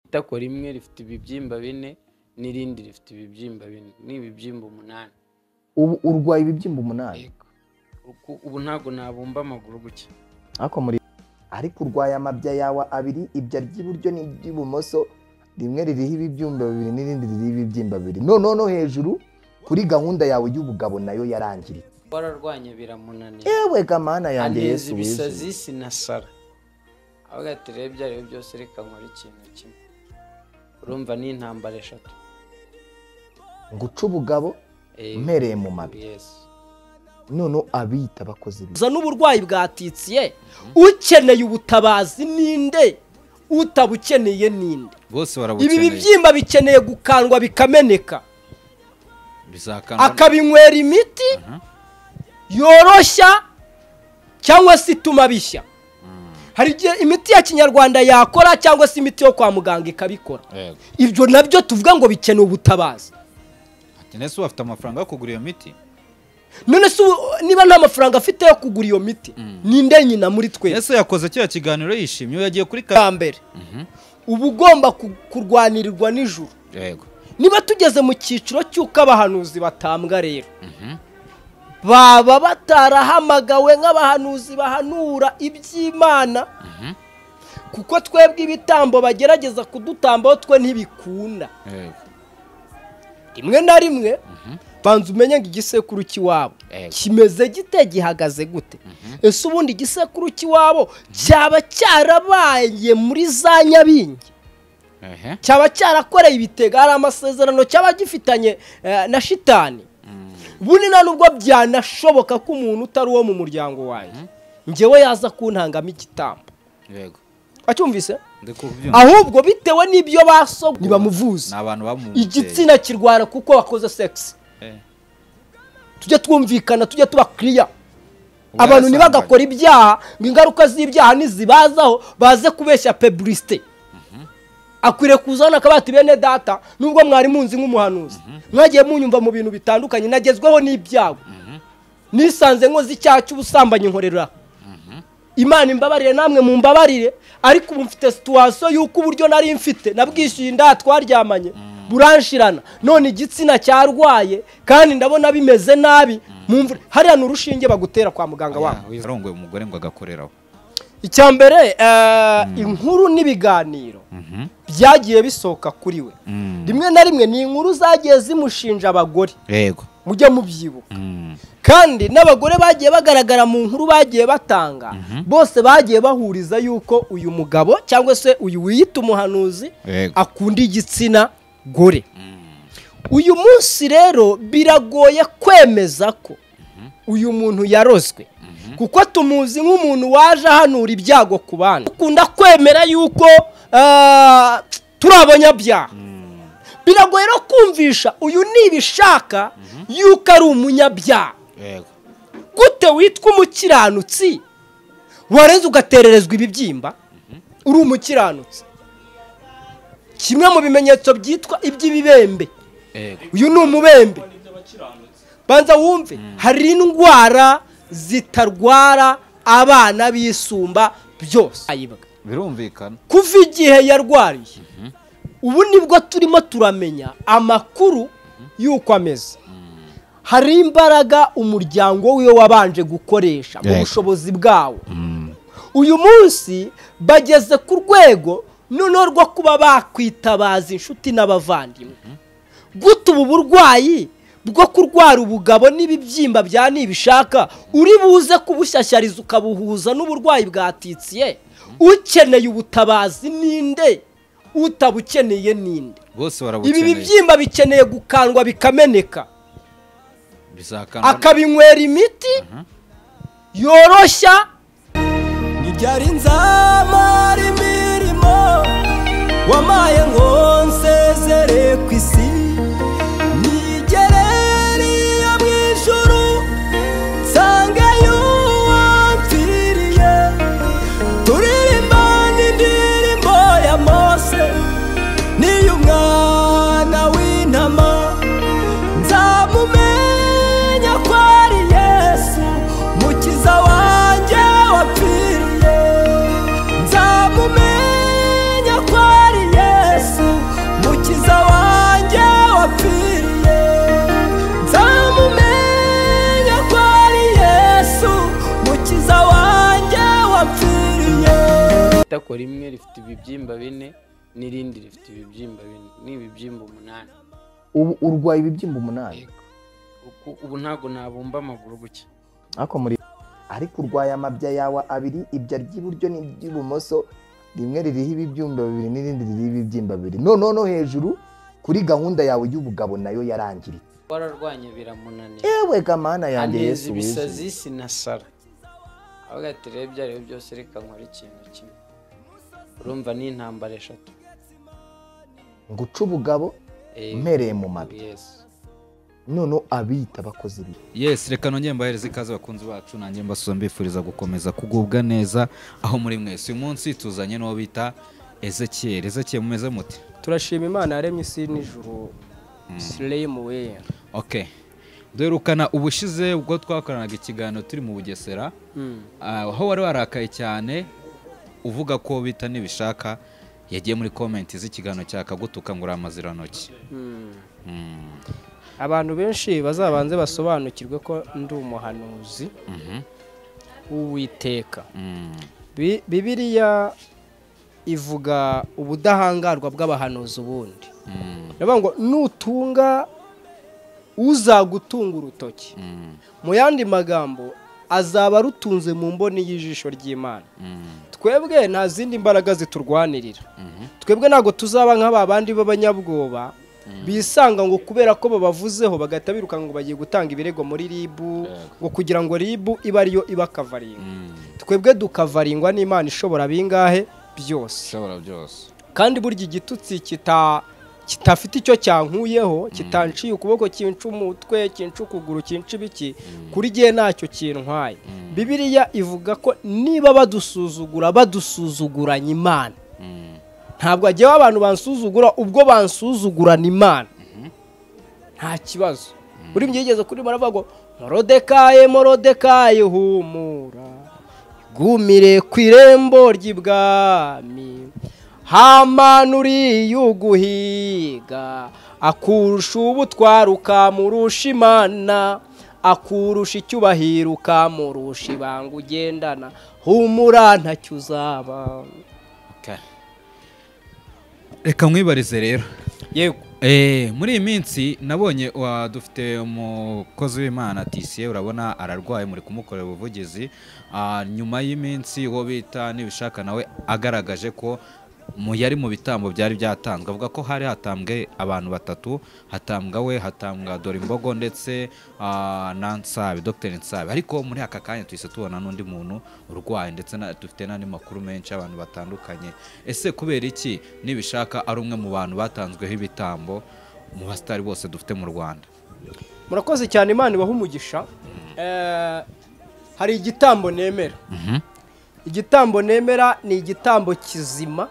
itako rimwe rifite ibibyimba bine n'irindi rifite ibibyimba bine ni ibibyimba umunani ubu urwaye ibibyimba umunani Yego. Uku- ubu ntabwo nabumba amaguru gutya ariko muri ariko urwaye amabya yawe abiri ibya ry'iburyo n'iby'ibumoso rimwe ririho ibibyimba bibiri n'irindi ririho ibibyimba bibiri noneho no hejuru kuri gahunda yawe y'ubugabo nayo yarangiritse wararwanya biramunanira yewe gamana yanjye aneza yesu ibisazi wizi sinasara avuga ati rero ibyo ari byo byose reka nkore ikintu kimwe urumva ni intambara eshatu nguca ubugabo Eh, mpereye mu mabi yesu noneho abiyita abakozi bibi uza n'uburwayi bwatitsiye ukeneye ubutabazi ninde utabukeneye ninde bose ibi barabukeneye bibyimba bikeneye gukandwa bikameneka bizakanda akabinywera imiti yoroshya cyangwa se ituma bishya hari igihe imiti ya kinyarwanda yakora cyangwa se imiti yo kwa muganga ikabikora yego ibyo nabyo tuvuga ngo bikeneye ubutabazi ati nese wafite amafaranga yo kugura iyo miti none se ubu, niba nta mafaranga afite yo kugura iyo miti ninde nyina muri twese yesu yakoze kiriya kiganiro yishimye ubu yagiye kuri ka bwa mbere uba ugomba ku- kurwanirirwa nijoro yego niba tugeze mu cyiciro cy'uko abahanuzi batambwa rero baba batarahamagawe nk'abahanuzi bahanura iby'imana kuko twebwe ibitambo bagerageza kudutambaho twe ntibikunda yego rimwe na rimwe banza umenye ngo igisekuru cy'iwabo Ego. kimeze gite gihagaze gute ese ubundi igisekuru cy'iwabo cyaba cyarabaye muri za nyabingi ehe cyaba cyarakoreye ibitega hari amasezerano cyaba gifitanye eh, na shitani bundi nta nubwo byanashoboka ko umuntu utari uwo mu muryango wanjye ngewe yaza kuntangamo igitambo yego acyumvise ndi kubyumva ahubwo bitewe n'ibyo baso ntibamuvuze ni abantu bamubyeyi igitsina kirwara kuko wakoze sekisi Eh, tujye twumvikana tujye tuba kiriya ubwo abantu yarasangaga. ntibagakora ibyaha ngo ingaruka z'ibyaha nizibazaho baze kubeshya peburisite akwiriye kuzana akabati bene data nubwo mwari munzi nk'umuhanuzi mwagiye munyumva mu bintu bitandukanye nagezweho n'ibyago nisanze nkoze icyaha cy'ubusambanyi nkorera imana imbabarire namwe mumbabarire ariko ubu mfite situwasiyo y'uko uburyo nari mfite nabwishyuye inda twaryamanye buranshirana none igitsina cyarwaye kandi ndabona bimeze nabi mu mvura hariya ni urushinge bagutera kwa muganga wabo Aya, yarongoye umugore ngo agakoreraho icya mbere eh, inkuru n'ibiganiro Mhm. byagiye bisohoka kuri we Mm. rimwe na rimwe ni inkuru zagiye zimushinja abagore yego mujye mubyibuka Mm. kandi n'abagore bagiye bagaragara mu nkuru bagiye batanga bose bagiye bahuriza yuko uyu mugabo cyangwa se uyu wiyita umuhanuzi Yego. akunda igitsina gore uyu munsi rero biragoye kwemeza ko uyu muntu yarozwe kuko tumuzi nk'umuntu waje ahanura ibyago ku bandi dukunda kwemera yuko ah, turi abanyabyaha biragoye no kumvisha uyu nibishaka yuko ari umunyabyaha yego gute witwa umukiranutsi warenze ugatererezwa ibibyimba uri umukiranutsi kimwe mu bimenyetso byitwa iby'ibibembe yego uyu ni umubembe banza wumve hari indwara zitarwara abana bisumba byose ayibwa birumvikana kuva igihe yarwariye ubu nibwo turimo turamenya amakuru y'uko ameze hari imbaraga umuryango wiwe wabanje gukoresha mu Yego. bushobozi bwawo uyu munsi bageze ku rwego noneho rwo kuba bakwitabaza inshuti n'abavandimwe guta ubu burwayi bwo kurwara ubugabo n'ibibyimba bya nibishaka uri buze kubushyashyariza ukabuhuza n'uburwayi bwatitsiye ukeneye ubutabazi ninde utabukeneye ninde bose ibi barabukeneye bibyimba bikeneye gukandwa bikameneka bizakanda akabinywera imiti yoroshya ntibyari nzamara imirimo wamaye ngo nsezere ku isi nigereriye mu ijuru nsangeyo uwamfiriye turirimba n'indirimbo ya mose n'iy'umwana w'intama nzamumenya ko ari yesu mukiza wanjye wapfiriye nzamumenya ko ari yesu ariko rimwe rifite ibibyimba bine n'irindi rifite ibibyimba bine ni ibibyimba umunani ubu urwaye ibibyimba umunani Yego. Uku- ubu ntabwo nabumba amaguru gutya ariko muri ariko urwaye amabya yawe abiri ibya ry'iburyo n'iby'ibumoso rimwe ririho ibibyimba bibiri n'irindi ririho ibibyimba bibiri no no no hejuru kuri gahunda yawe y'ubugabo nayo yarangiritse wararwanye biramunanira yewe gamana yanjye aneza yesu wizize. ibisazi sinasara avuga ati rero ibyo ari byo byose reka nkore ikintu kimwe urumva ni intambara eshatu ngo uce ubugabo Eh, mpereye mu mabi Yesu. none abita abakozi bibi yesi reka nongere mbahereze ikaze abakunzi bacu nanjye mbasubiza mbifuriza gukomeza kugubwa neza aho muri mwese uyu munsi tuzanye n'uwo bita ezekiyeri ezekiyeri mumeze muti turashima imana yaremye isi n'ijuru siremu we ok duherukana ubushize ubwo twakoranaga ikiganiro turi mu bugesera Ah, aho wari warakaye cyane uvuga ko bita nibishaka yagiye muri komenti z'ikiganiro cya kagutuka ngo uri amazirantoki Mm, abantu benshi bazabanze basobanukirwe ko ndi umuhanuzi mhm, w'uwiteka mm. Bi- bibiliya ivuga ubudahangarwa bw'abahanuzi ubundi Mm, ndavuga ngo nutunga uzagutunga urutoki mm, mu yandi magambo azaba arutunze mu mboni y'ijisho ry'imana mm, twebwe nta zindi mbaraga ziturwanirira mhm, twebwe ntabwo tuzaba nk'aba bandi b'abanyabwoba bisanga ngo kubera ko babavuzeho bagahita birukanka ngo bagiye gutanga ibirego muri ribu Yego. ngo kugira ngo ribu ibe ariyo ibakavaringa mm. twebwe dukavaringwa n'imana ishobora bingahe byose ishobora byose kandi burya igitutsi kita kitafite icyo cyankuyeho kitanciye ukuboko kinca umutwe kinca ukuguru kinca ibiki kuri gihe ntacyo kintwaye bibiliya ivuga ko niba badusuzugura badusuzuguranye imana Mm, ntabwo hajyaho abantu bansuzugura ubwo bansuzugurana imana nta kibazo buri myigeze kuri maravuga ngo morodekaye morodekaye humura igumire ku irembo ry'ibwami hamana uriyuguhiga akurusha ubutwari ukamurusha imana akurusha icyubahiro ukamurusha ibanga ugendana humura ntacyo uzaba okay. reka mwibarize rero yego Eh, muri iyi minsi nabonye wa- dufite umukozi w'imana tisiye urabona ararwaye muri kumukorera ubuvugizi Ah, nyuma y'iminsi uwo bita nibishaka nawe agaragaje ko mu yari mu bitambo byari byatanzwe avuga ko hari hatambwe abantu batatu hatambwa we hatambwa dorimbogo ndetse ah, na nsabe dr nsabe ariko muri aka kanya tuhise tubona n'undi muntu urwaye ndetse na- dufite n'andi makuru menshi abantu batandukanye ese kubera iki nibishaka ari umwe mu bantu batanzweho ibitambo mu basitari bose dufite mu rwanda murakoze cyane imana ibaha umugisha Eh, hari igitambo nemera igitambo nemera ni igitambo kizima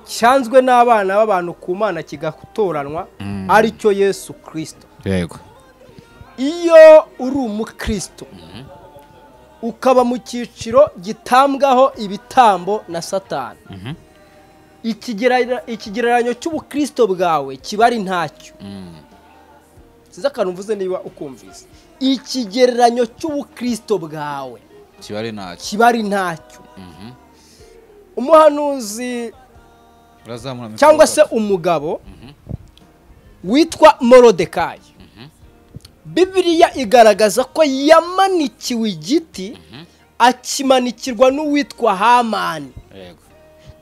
cyanzwe n'abana b'abantu ku mana kigatoranwa ari cyo yesu kirisito yego iyo uri umukristo ukaba mu cyiciro gitambwaho ibitambo na satani Ikigera- ikigereranyo cy'ubukristo bwawe kiba ari ntacyo size akantu mvuze niba ukumvise ikigereranyo cy'ubukristo bwawe kiba ari ntacyo kiba ari ntacyo umuhanuzi urazamura mikoro cyangwa se gato. umugabo witwa morodekayi bibiliya igaragaza ko yamanikiwe igiti akimanikirwa n'uwitwa hamani yego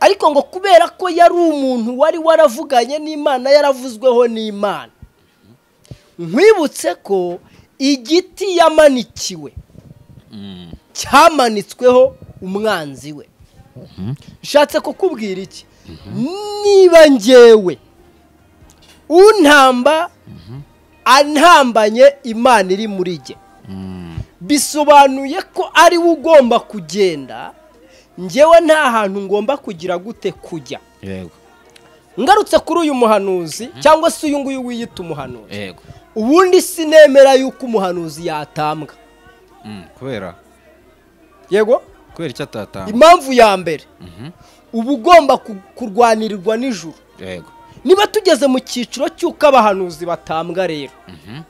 ariko ngo kubera ko yari umuntu wari waravuganye n'imana yaravuzweho n'imana nkwibutse ko igiti yamanikiwe Mm. cyamanitsweho umwanzi we nshatse kukubwira iki niba njyewe untamba antambanye imana iri muri jye Mm. bisobanuye ko ari we ugomba kugenda njyewe nta hantu ngomba kugira gute kujya yego ngarutse kuri uyu muhanuzi cyangwa se uyu nguyu wiyita umuhanuzi yego ubundi sinemera yuko umuhanuzi yatambwa Mm, kubera yego kubera icyo atatanga impamvu ya mbere Mhm. uba ugomba ku- kurwanirirwa nijoro yego niba tugeze mu cyiciro cy'uko abahanuzi batambwa rero Mhm.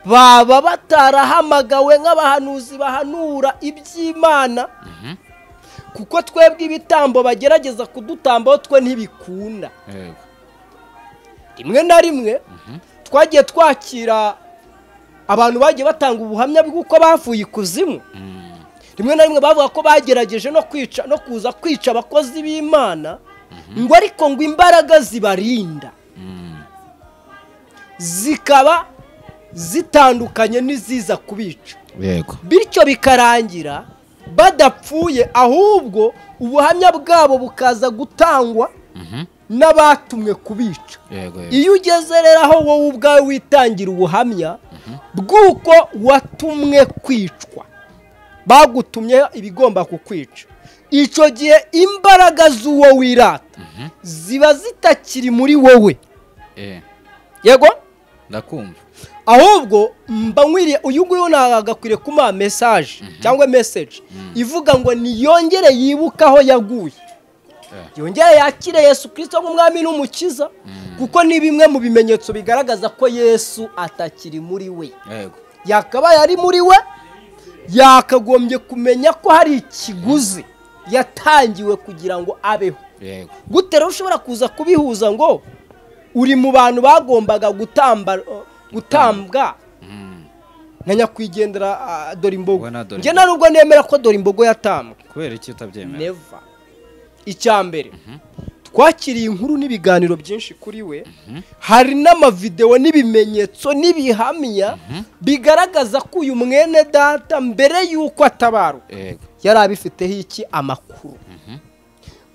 baba batarahamagawe nk'abahanuzi bahanura iby'imana kuko twebwe ibitambo bagerageza kudutambaho twe ntibikunda yego rimwe na rimwe twagiye twakira abantu bagiye batanga ubuhamya bw'uko bavuye ikuzimu rimwe na rimwe bavuga ko bagerageje no kwica no kuza kwica abakozi b'imana ngo ariko ngo imbaraga zibarinda zikaba zitandukanye n'iziza kubica yego bityo bikarangira badapfuye ahubwo ubuhamya bwabo bukaza gutangwa n'abatumwe kubica yego yego iyo ugeze rero aho wowe ubwawe witangira ubuhamya bw'uko watumwe kwicwa bagutumye ibigomba kukwica icyo gihe imbaraga z'uwo wirata ziba zitakiri muri wowe Eh, yego ndakumva ahubwo mba nkwiriye uyu nguyu ntagakwiriye kumuha mesaje cyangwa meseje ivuga ngo niyongere yibuke aho yaguye yongere yakire yesu kirisito nk'umwami n'umukiza kuko ni bimwe mu bimenyetso bigaragaza ko yesu atakiri muri we yego yakabaye ari muri we yakagombye kumenya ko hari ikiguzi yatangiwe kugira ngo abeho yego gute rero ushobora kuza kubihuza ngo uri mu bantu bagombaga gutamba gutambwa na nyakwigendera ah, Dorimbogo Ubona Dorimbogo. njye nta nubwo nemera ko Dorimbogo yatambwe kubera iki utabyemera neva icya mbere twakiriye inkuru n'ibiganiro byinshi kuri we hari n'amavidewo n'ibimenyetso n'ibihamya bigaragaza ko uyu mwene data mbere y'uko atabaruka yego yari abifiteho iki amakuru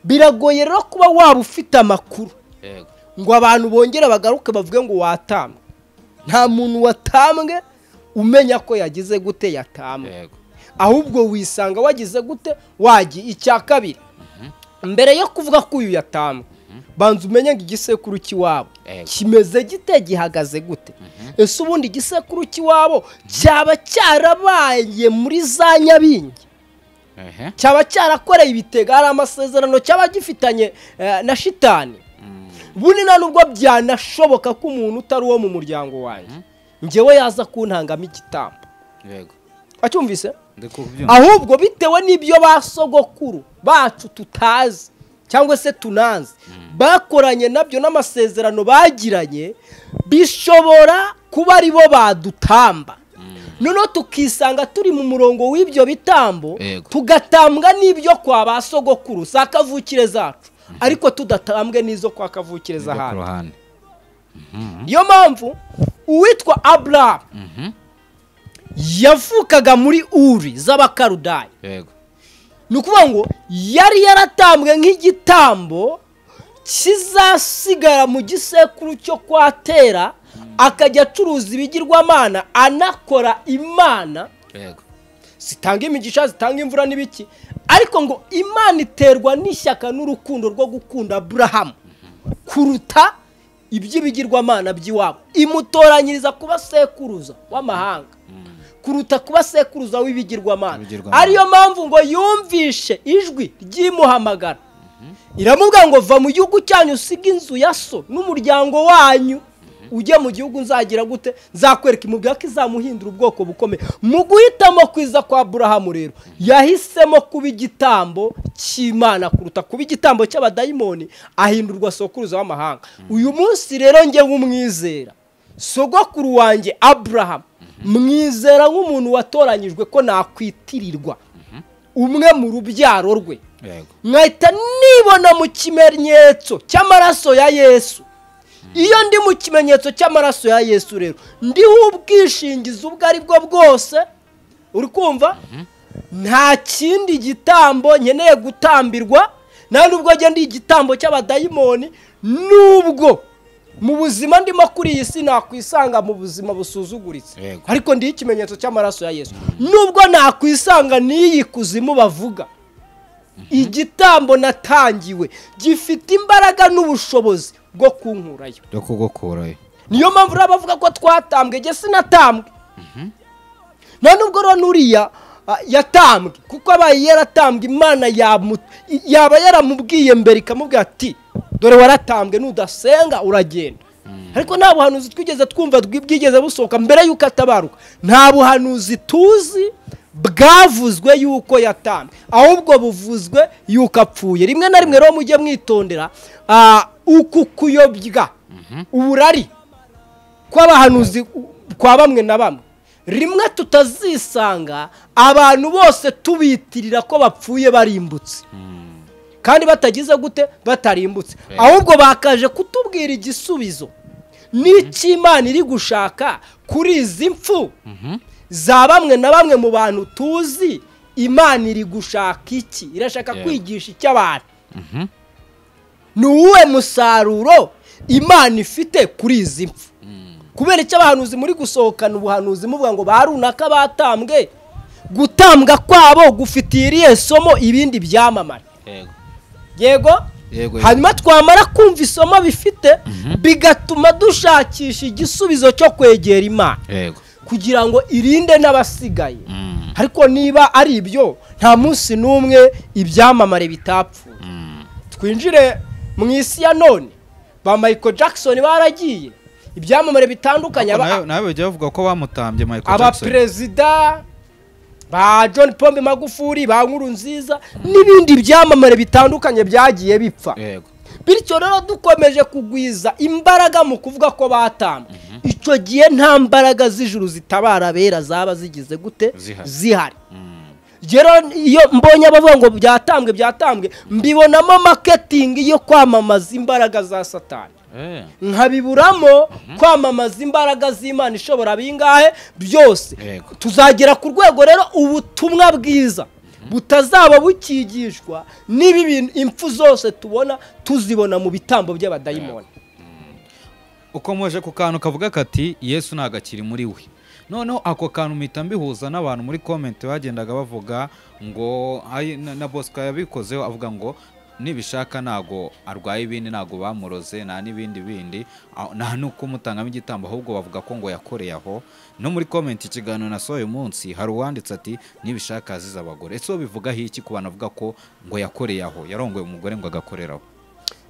biragoye rero kuba waba ufite amakuru yego ngo abantu bongere bagaruke bavuge ngo watambwe nta muntu watambwe umenya ko yagize gute yatambwe yego ahubwo wisanga wagize gute wagiye icya kabiri mbere yo kuvuga ko uyu yatambwe banza umenye ngo igisekuru cy'iwabo Yego. kimeze gite gihagaze gute ese ubundi igisekuru cy'iwabo cyaba cyarabaye muri za nyabingi ehe cyaba cyarakoreye ibitega hari amasezerano cyaba gifitanye eh, na shitani bundi nta nubwo byanashoboka ko umuntu utari uwo mu muryango wanjye ngewe yaza kuntangamo igitambo yego wacyumvise ndi kubyumva ahubwo bitewe n'ibyo ba sogokuru bacu tutazi cyangwa se tunanzi bakoranye nabyo n'amasezerano bagiranye bishobora kuba ari bo badutamba noneho tukisanga turi mu murongo w'ibyo bitambo Yego. tugatambwa n'ibyo kwa ba sogokuru za kavukire zacu ariko tudatambwe n'izo kwa kavukire ku z'ahandi ruhande niyo mpamvu uwitwa aburahamu yavukaga muri uri z'abakarudayi yego ni ukuvuga ngo yari yaratambwe nk'igitambo kizasigara mu gisekuru cyo kwa tera akajya acuruza ibigirwamana anakora imana yego zitanga imigisha zitanga imvura n'ibiki ariko ngo imana iterwa n'ishyaka n'urukundo rwo gukunda aburahamu kuruta iby'ibigirwamana by'iwabo imutoranyiriza kuba sekuruza w'amahanga kuruta kuba sekuruza w'ibigirwamana Ibigirwamana. ariyo mpamvu ngo yumvishe ijwi ry'imuhamagara iramubwira ngo va mu gihugu cyanyu usige inzu ya so n'umuryango wanyu ujye mu gihugu nzagira gute nzakwereka imubwira ko izamuhindura ubwoko bukomeye mu guhitamo kwiza kwa burahamu rero yahisemo kuba igitambo cy'imana kuruta kuba igitambo cy'abadayimoni ahindurwa sokuruza w'amahanga uyu munsi rero njye nk'umwizera sogokuru wanjye aburahamu mwizera nk'umuntu watoranyijwe ko nakwitirirwa umwe mu rubyaro rwe yego nkahita nibona mu kimenyetso cy'amaraso ya yesu iyo ndi mu kimenyetso cy'amaraso ya yesu rero ndiho ubwishingizi ubwo ari bwo bwose uri kumva nta kindi gitambo nkeneye gutambirwa nta nubwo njye ndi igitambo cy'abadayimoni nubwo mu buzima ndimo kuri iyi si nakwisanga mu buzima busuzuguritse Yego. ariko ndiho ikimenyetso cy'amaraso ya yesu nubwo nakwisanga n'iyi kuzimu bavuga igitambo natangiwe gifite imbaraga n'ubushobozi bwo kunkurayo ryo kugukurayo niyo mpamvu rero bavuga ko twatambwe njye sinatambwe nta nubwo rero n'uriya ah, yatambwe kuko abaye yaratambwe imana yamu- i- yaba yaramubwiye mbere ikamubwira ati dore waratambwe nudasenga uragenda ariko nta buhanuzi twigeze twumva bwi- bwigeze busohoka mbere y'uko atabaruka nta buhanuzi tuzi bwavuzwe yuko yatambe ahubwo buvuzwe yuko apfuye rimwe na rimwe rero mujye mwitondera ah, uku kuyobya uburari kw'abahanuzi kwa bamwe na bamwe rimwe tutazisanga abantu bose tubitirira ko bapfuye barimbutse kandi batagize gute batarimbutse ahubwo bakaje kutubwira igisubizo n'icy'imana iri gushaka kuri izi mfu za bamwe na bamwe mu bantu tuzi imana iri gushaka iki irashaka Yeah. kwigisha icy'abantu ni uwuhe musaruro imana ifite kuri izi mfu kubera icyo abahanuzi muri gusohokana ubuhanuzi muvuga ngo ba runaka batambwe gutambwa kwabo gufitiye iriya somo ibindi byamamara yego yego Yego, yego. hanyuma twamara kumva isomo bifite bigatuma dushakisha igisubizo cyo kwegera imana yego kugira ngo irinde n'abasigaye Mm. ariko niba ari ibyo nta munsi n'umwe ibyamamare bitapfuye twinjire mu isi ya none ba michael jackson baragiye ibyamamare bitandukanye aba- nawe nawe bijya bavuga ko bamutambye michael jackson abaperezida ba john pombe magufuri ba nkuru nziza n'ibindi byamamare bitandukanye byagiye bipfa yego bityo rero dukomeje kugwiza imbaraga mu kuvuga ko batambwe icyo gihe nta mbaraga z'ijuru zitabara abera zaba zigize gute Zihari. zihari rero iyo mbonye abavuga ngo byatambwe byatambwe mbibonamo maketingi yo kwamamaza imbaraga za satani Eh, nkabiburamo kwamamaza imbaraga z'imana ishobora bingahe byose Yego. tuzagera ku rwego rero ubutumwa bwiza butazaba bukigishwa n'ibi bintu impfu zose tubona tuzibona mu bitambo by'abadayimoni ukomeje ku kantu kavuga kati yesu ntabwo akiri muri we noneho ako kantu mpita mbihuza n'abantu muri komenti bagendaga bavuga ngo "Ay, na- na bosco yabikozeho avuga ngo nibishaka ntago arwaye ibindi ntago bamuroze nta n'ibindi bindi aho- nta n'uko umutangamo igitambo ahubwo bavuga ko ngo yakoreye aho no muri komenti ikiganiro nasohoye uyu munsi hari uwanditse ati nibishaka azize abagore ese bivugaho iki ku bantu bavuga ko ngo yakoreye aho yarongoye umugore ngo agakoreraho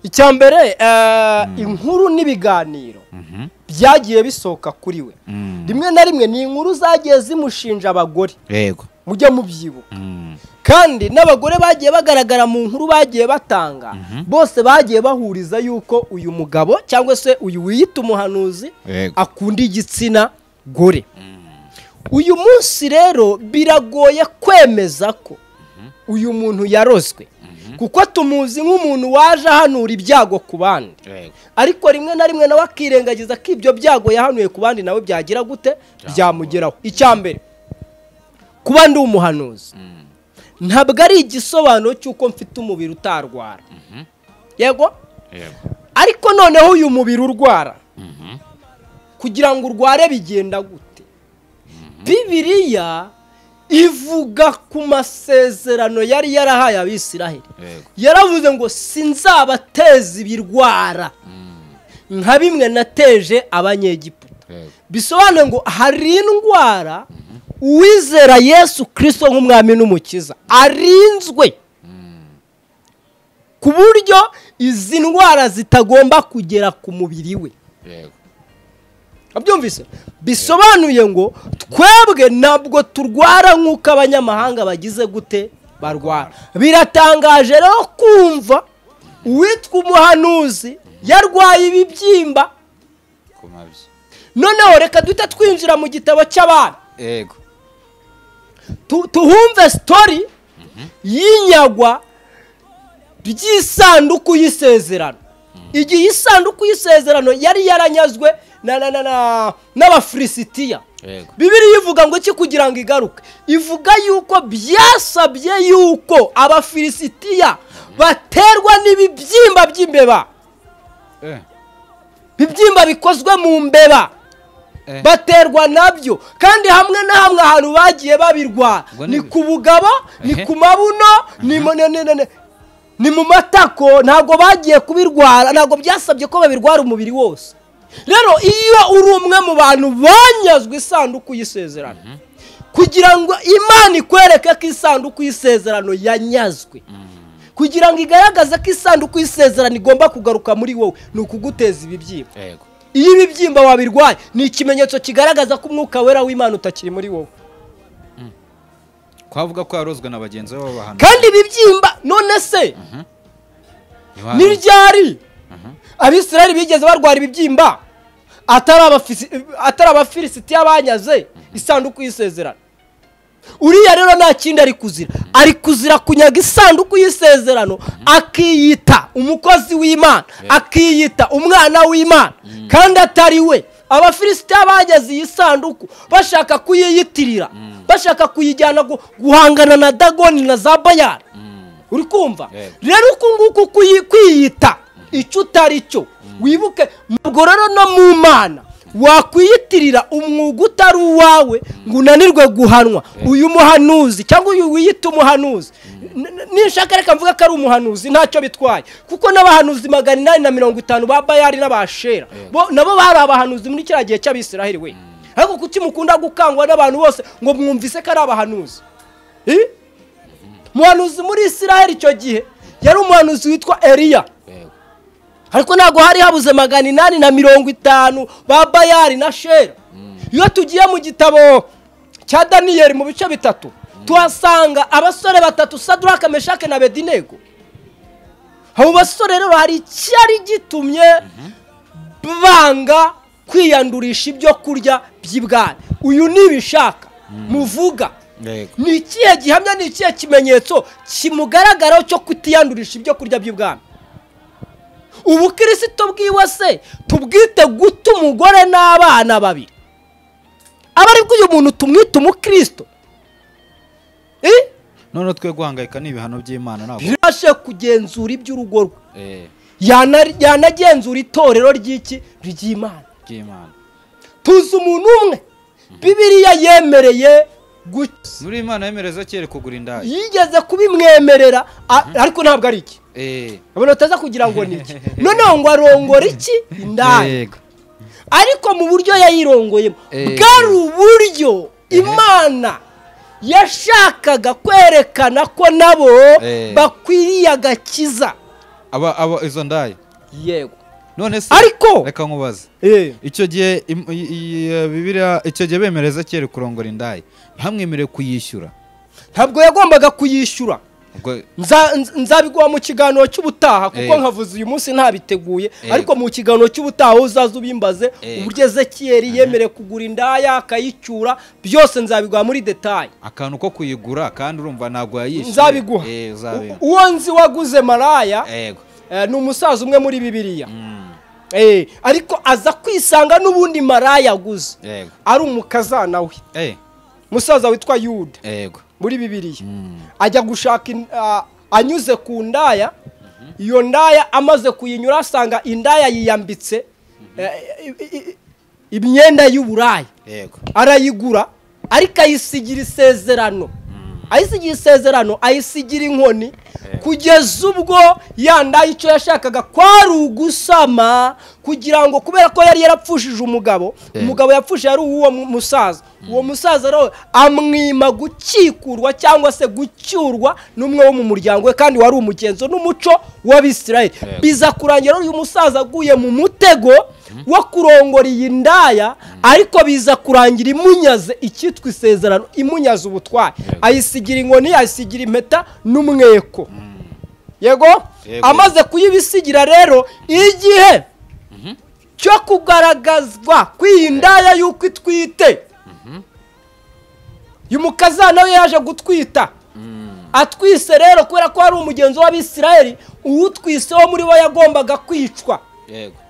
icya mbere eh, inkuru n'ibiganiro Mhm. byagiye bisohoka kuri we Mm. rimwe na rimwe ni inkuru zagiye zimushinja abagore yego mujye mubyibuka Mm. kandi n'abagore bagiye bagaragara mu nkuru bagiye batanga bose bagiye bahuriza yuko uyu mugabo cyangwa se uyu wiyita umuhanuzi Yego. akunda igitsina gore uyu munsi rero biragoye kwemeza ko uyu muntu yarozwe kuko tumuzi nk'umuntu waje ahanura ibyago ku bandi yego ariko rimwe na rimwe nawe akirengagiza ko ibyo byago yahanuye ku bandi nawe byagira gute byamugeraho icya mbere kuba ndi umuhanuzi ntabwo ari igisobanuro cy'uko mfite umubiri utarwara yego yego ariko noneho uyu mubiri urwara kugira ngo urware bigenda gute bibiriya ivuga ku masezerano yari yarahaye abisiraheli yego yaravuze ngo sinzabateza ibirwara nka bimwe nateje abanyegiputa yego bisobanuye ngo hari indwara uwizera yesu kirisito nk'umwami n'umukiza arinzwe ku buryo izi ndwara zitagomba kugera ku mubiri we yego abyumvise bisobanuye ngo twebwe ntabwo turwara nk'uko abanyamahanga bagize gute barwara biratangaje rero kumva uwitwa umuhanuzi yarwaye ibibyimba ku mabyi noneho reka duhita twinjira mu gitabo cy'abana yego Tu- tuhumve sitori y'inyagwa ry'isanduku y'isezerano igihe isanduku y'isezerano yari yaranyazwe na- na- na- na- n'abafilisitiya yego bibiriya ivuga ngo iki kugira ngo igaruke ivuga yuko byasabye yuko abafilisitiya baterwa n'ibibyimba by'imbeba eh ibibyimba bikozwe mu mbeba Eh. baterwa nabyo kandi hamwe na hamwe ahantu bagiye babirwara Ubwo ni- ni ku bugabo ni Ehe. ku mabuno ni mu- ni- ni- ni- ni mu matako ntabwo bagiye kubirwara ntabwo byasabye ko babirwara umubiri wose rero iyo uri umwe mu bantu banyazwe isanduku y'isezerano kugira ngo imana ikwereke ko isanduku y'isezerano yanyazwe kugira ngo igaragaze ko isanduku y'isezerano igomba kugaruka muri wowe ni ukuguteza ibibyimba yego iyo ibibyimba wabirwaye ni ikimenyetso kigaragaza ko umwuka wera w'imana utakiri muri wowe twavuga ko yarozwe na bagenzi be b'abahanuzi kandi ibibyimba none se Ntiwari- n'iryari abisirayeli bigeze barwara ibibyimba atari abafisi- atari abafilisitiya banyaze isanduku y'isezerano uriya rero nta kindi ari kuzira ari kuzira kunyaga isanduku y'isezerano akiyita umukozi w'imana akiyita umwana w'imana kandi atari we abafilisitiya bageze iyi sanduku bashaka kuyiyitirira bashaka kuyijyana gu- guhangana na dagoni na za bayani uri kumva Yego. rero uku nguku kuyi- kwiyita icyo utari cyo wibuke ntabwo rero no mu mana wakwiyitirira umwuga utari uwawe ngo unanirwe guhanwa uyu muhanuzi cyangwa uyu wiyita umuhanuzi N- n- ninshaka reka mvuga ko ari umuhanuzi ntacyo bitwaye kuko n'abahanuzi magana inani na mirongo itanu ba bayari n'abashera bo nabo bari abahanuzi muri kiriya gihe cy'abisiraheli we ariko kuki mukunda gukangwa n'abantu bose ngo mwumvise ko ari abahanuzi Eh? umuhanuzi muri isiraheli icyo gihe yari umuhanuzi witwa eliya Yego. ariko ntabwo hari habuze magana inani na mirongo itanu ba bayari na shera iyo tugiye mu gitabo cya daniyeli mu bice bitatu tuhasanga abasore batatu saduraka meshake na bedinego abo basore rero hari icyari gitumye banga kwiyandurisha ibyo kurya by'ibwami uyu nibishaka muvuga Yego. ni ikihe gihamya ni ikihe kimenyetso kimugaragaraho cyo kutiyandurisha ibyo kurya by'ubwami ubukirisito bwiwe se tubwite guta umugore n'abana babiri aba aribwo uyu muntu tumwita umukirisito Eh? none twe guhangayika n'ibihano by'imana ntabwo ntibashe kugenzura iby'urugo rwe Eh, Yana- yanagenzura itorero ry'iki ry'imana by'imana tuzi umuntu umwe bibiriya yemereye gukiza muri imana yemereza kere kugura indaya yigeze kubimwemerera a- ariko ntabwo ari iki Eh, abona utaza kugira ngo ni iki noneho ngo arongora iki indaya yego ariko mu buryo yayirongoyemo Eh. bwari uburyo imana yashakaga kwerekana ko nabo Eh. bakwiriye agakiza aba aba izo ndaya yego none se Ariko- reka nkubaze Eh. icyo gihe im- i- i- i- Bibiliya- icyo gihe bemereza kere kurongora indaya bamwemerewe kuyishyura ntabwo yagombaga kuyishyura ubwo Nza- nz- nzabiguha mu kiganiro cy'ubutaha kuko Eh. nkavuze uyu munsi ntabiteguye Eh. ariko mu kiganiro cy'ubutaha aho uzaza ubimbaze Eh. uburyo ezekiyeri yemerewe kugura indaya akayicyura byose nzabiguha muri detaye akantu ko kuyigura kandi urumva ntabwo yayishyuye nzabiguha Eh, uzabimpa. U- uwo nzi waguze maraya yego eh, ni umusaza umwe muri bibiliya Mm, Eh, ariko aza kwisanga n'ubundi maraya aguze yego ari umukazana we Eh, umusaza witwa yuda yego muri bibiliya Mm, ajya gushaka in- a- anyuze ku ndaya iyo ndaya amaze kuyinyura asanga indaya yiyambitse eh, i- i- i- imyenda y'uburaya yego arayigura ariko ayisigira isezerano ayisigira isezerano ayisigira inkoni kugeza ubwo yanda icyo yashakaga kwari ugusama kugira ngo kubera ko yari yarapfushije umugabo umugabo yapfushije ari uw'uwo mu- musaza uwo musaza rero amwima gucikurwa cyangwa se gucyurwa n'umwe wo mu muryango we kandi wari umugenzo n'umuco w'abisirayeli biza kurangira uyu musaza aguye mu mutego wo kurongora iyi ndaya ariko biza kurangira imunyaze icyitwa isezerano imunyaze ubutware ayisigira inkoni ayisigira impeta n'umweko yego Yego. amaze kuyibisigira rero igihe cyo kugaragazwa kw'iyi ndaya y'uko itwite uyu mukazana we yaje gutwita atwise rero kubera ko hari umugenzi w'abisirayeli uwutwise wo muri bo yagombaga kwicwa yego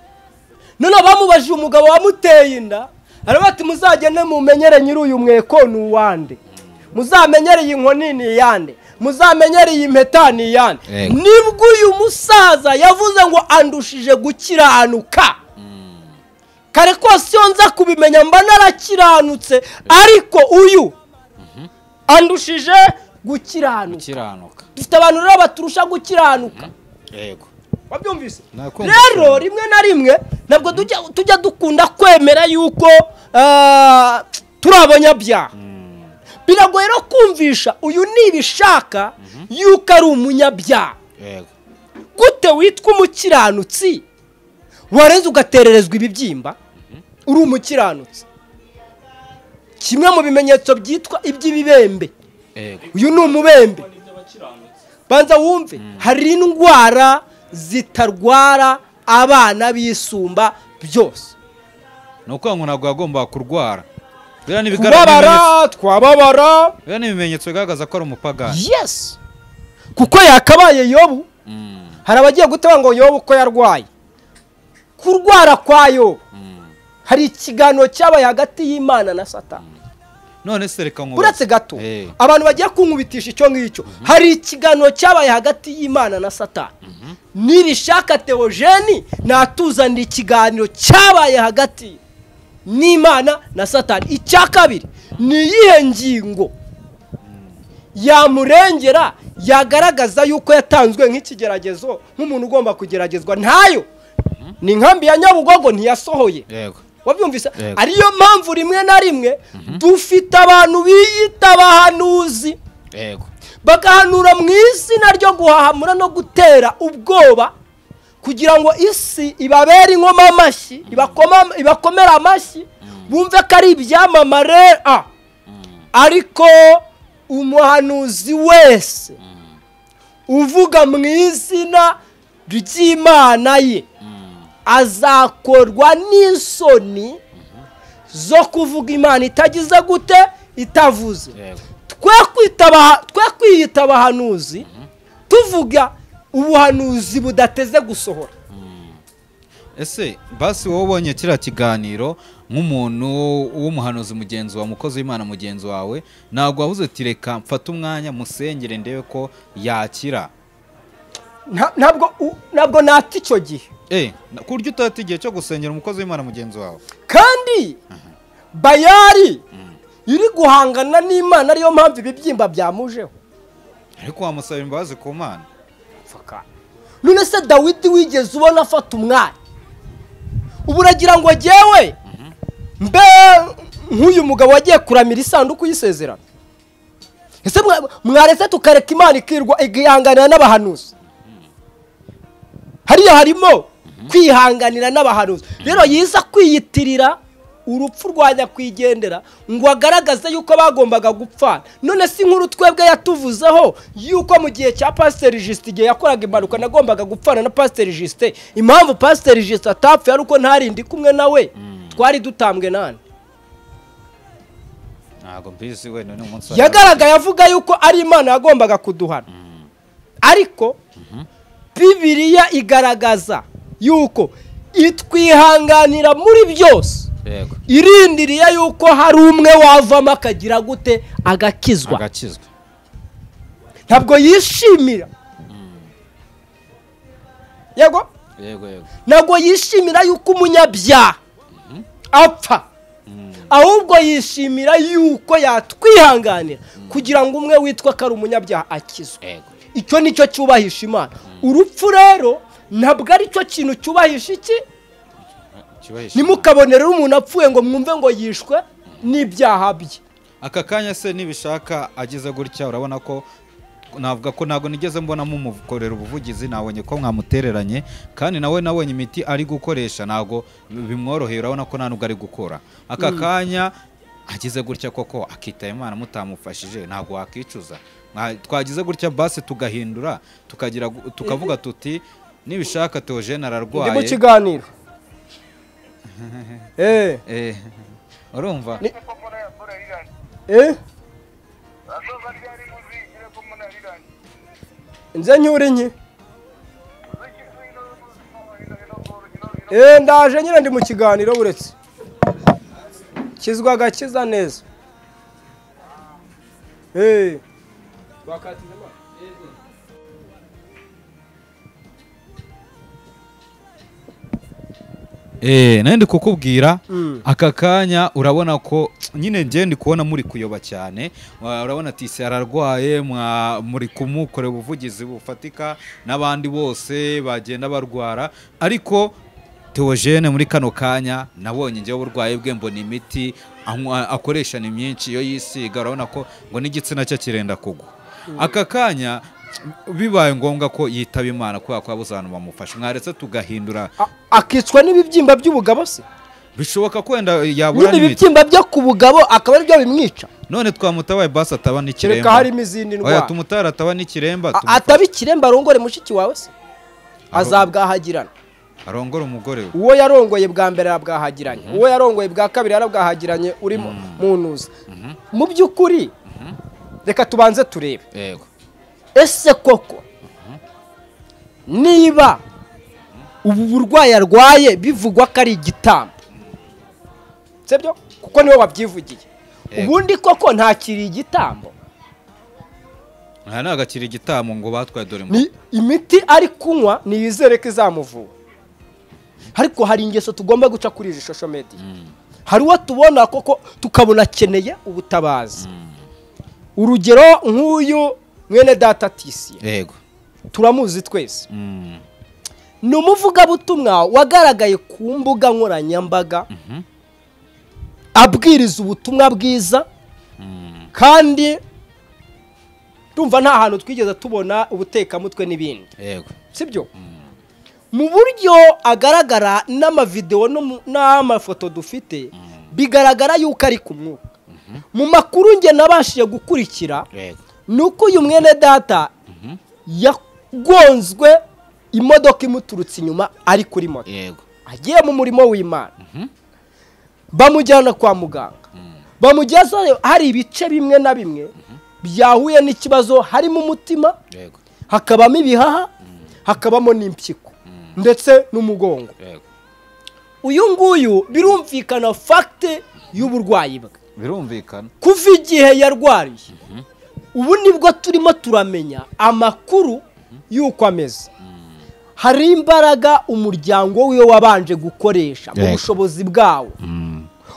noneho bamubajije umugabo wamuteye inda aravuga ati muzagende mumenyere nyiri uyu mweko ni uwande muzamenyere iyi nkoni ni iyande muzamenyere iyi mpeta ni iyande Yego. nibwo uyu musaza yavuze ngo andushije gukiranuka kare kose iyo nza kubimenya mba narakiranutse ariko uyu andushije gukiranuka ukiranuka dufite abantu rero baturusha gukiranuka yego wabyumvise Nakumva rero cyane. rimwe na rimwe ntabwo tujya tujya dukunda kwemera yuko ah, turi abanyabyaha biragoye no kumvisha uyu nibishaka yuko ari umunyabyaha yego gute witwa umukiranutsi warenze ugatererezwa ibibyimba uri umukiranutsi kimwe mu bimenyetso byitwa iby'ibibembe Ego. uyu ni umubembe banza wumve hari indwara zitarwara abana bisumba byose ni ukuvuga ngo ntabwo yagombaga kurwara biriya ni ibigaragaza kubabara twababara biriya ni ibimenyetso bigaragaza ko ari umupagani yes kuko yakabaye yobu Mm, hari abagiye guteba ngo yobu ko yarwaye kurwara kwa yobu mm. hari ikiganiro cyabaye hagati y'imana na satani none se reka nkubaze. uretse gato Eh. abantu bagiye kunkubitisha icyo ngicyo hari ikiganiro cyabaye hagati y'imana na satani nirishaka teogeni natuzanira ikiganiro cyabaye hagati n'imana na satani icya kabiri ni iyihe ngingo yamurengera yagaragaza yuko yatanzwe nk'ikigeragezo nk'umuntu ugomba kugeragezwa ntayo ni inkambi ya nyabugogo ntiyasohoye yego wabyumvise Yego. ariyo mpamvu rimwe na rimwe dufite abantu biyita abahanuzi yego bagahanura mu izina ryo guhahamura no gutera ubwoba kugira ngo isi ibabere inkomamashyi amashyi ibakoma- ibakomere amashyi bumve ko ari ibyamamare a ariko umuhanuzi wese uvuga mu izina ry'imana ye azakorwa n'isoni zo kuvuga imana itagize gute itavuze yego twe kwita abaha- twe kwiyita abahanuzi tuvuga ubuhanuzi budateze gusohora ese basi wowe ubonye kiriya kiganiro nk'umuntu w'umuhanuzi mugenzi wawe umukozi w'imana mugenzi wawe ntabwo wabuze uti reka mfate umwanya musengere ndebe ko yakira Nta- ntabwo u- ntabwo nata icyo gihe Eh, na- ku buryo utata igihe cyo gusengera umukozi w'imana mugenzi wawe kandi bayari iri guhangana n'imana ariyo mpamvu ibibyimba byamujeho ariko wamusabira imbabazi ku mana none se dawidi wigeze ubona afata umwanya ubu uragira ngo jyewe mbe nk'uyu mugabo wagiye kuramira isanduku y'isezerano ese mwa- mwaretse tukareka imana ikirwa igihanganira n'abahanuzi hariya harimo kwihanganira n'abahanuzi rero yiza kwiyitirira urupfu rwa nyakwigendera ngo agaragaze yuko bagombaga gupfana none si nkuru twebwe yatuvuzeho yuko mu gihe cya pasiteri jisite igihe yakoraga impanuka nagombaga gupfana na pasiteri jisite impamvu pasiteri jisite atapfuye ari uko ntarindi kumwe nawe twari dutambwe nani ntabwo mbizi wenda ni umunsi wa yagaragaye avuga yuko ari imana yagombaga kuduhana ariko bibiriya igaragaza yuko itwihanganira muri byose yego irindiriye yuko hari umwe wavamo akagira gute agakizwa agakizwa ntabwo yishimira yego yego yego ntabwo yishimira yuko umunyabyaha apfa ahubwo yishimira yuko yatwihanganira kugira ngo umwe witwa ko ari umunyabyaha akizwe yego icyo ni cyo cyubahisha imana urupfu rero ntabwo ari cyo kintu cyubahisha iki Cyubahisha Imana. ntimukabonere umuntu apfuye ngo mwumve ngo yishwe n'ibyaha bye aka kanya se nibishaka ageze gutya urabona ko navuga ko ntabwo nigeze mbona mumukorera ubuvugizi nabonye ko mwamutereranye kandi nawe nabonye imiti ari gukoresha ntabwo bimworoheye urabona ko nta nubwo ari gukora aka kanya ageze gutya koko akitaba imana mutamufashije ntabwo wakicuza Mwa- twagize gutya basi tugahindura tukagira gu- tukavuga tuti nibishaka teogene ndi mu ararwaye kiganiro eh Eh, urumva Ni- eh nze nyure nke eh ndaje nyine ndi mu kiganiro buretse kizwa agakiza neza eh Eh, nari ndi kukubwira Mm. aka kanya urabona ko nyine njye ndi kubona muri kuyoba cyane Wa- urabona tisi ararwaye mwa- muri kumukora ubuvugizi bufatika n'abandi bose bagenda barwara ariko teogene muri kano kanya nabonye njyewe uburwayi bwe mbona imiti anywa- akoresha ni myinshi iyo yisiga urabona ko ngo n'igitsina cye kirenda kugwa aka kanya bibaye ngombwa ko yitaba imana kubera ko yabuze abantu bamufasha mwaretse tugahindura A- akicwa n'ibibyimba by'ubugabo se bishoboka ko wenda yabura nyine n'imiti ibibyimba byo ku bugabo akaba aribyo bimwica none twamutabaye basi ataba kereka n'ikiremba harimo izindi oya ndwara tumutara ataba n'ikiremba A- tumufashe. ataba ikiremba arongore mushiki wawe se azabwahagirana arongore umugore we uwo yarongoye bwa mbere arabwahagiranye uwo yarongoye bwa kabiri arabwahagiranye uri mu- mu ntuza mu by'ukuri reka tubanze turebe yego ese koko niba ubu burwayi arwaye bivugwa ko ari igitambo sibyo kuko niwe wabyivugiye Yego. ubundi koko ntakiri igitambo aha ni agakira igitamu ngo batwaye dore mu ni imiti ari kunywa niyizere ko izamuvura ariko hari ingeso tugomba guca kuri izi shosho mediya hari uwo tubona koko tukabona akeneye ubutabazi urugero nk'uyu mwene data tisiye yego turamuzi twese Mm. ni umuvugabutumwa wagaragaye ku mbuga nkoranyambaga abwiriza ubutumwa bwiza kandi tumva nta hantu twigeze tubona ubutekamutwe n'ibindi yego sibyo mu buryo agaragara n'amavidewo no mu- n'amafoto dufite bigaragara yuko ari ku mwuka mu makuru nge nabashije gukurikira yego ni uko uyu mwene data yagonzwe imodoka imuturutse inyuma ari kuri moto yego agiye mu murimo w'imana bamujyana kwa muganga bamugezayo hari ibice bimwe na bimwe byahuye n'ikibazo harimo umutima yego hakabamo ibihaha hakabamo n'impyiko ndetse n'umugongo yego uyu nguyu birumvikana fagite y'uburwayi bwe birumvikana kuva igihe yarwariye ubu nibwo turimo turamenya amakuru y'uko ameze hari imbaraga umuryango wiwe wabanje gukoresha mu Yego. bushobozi bwawo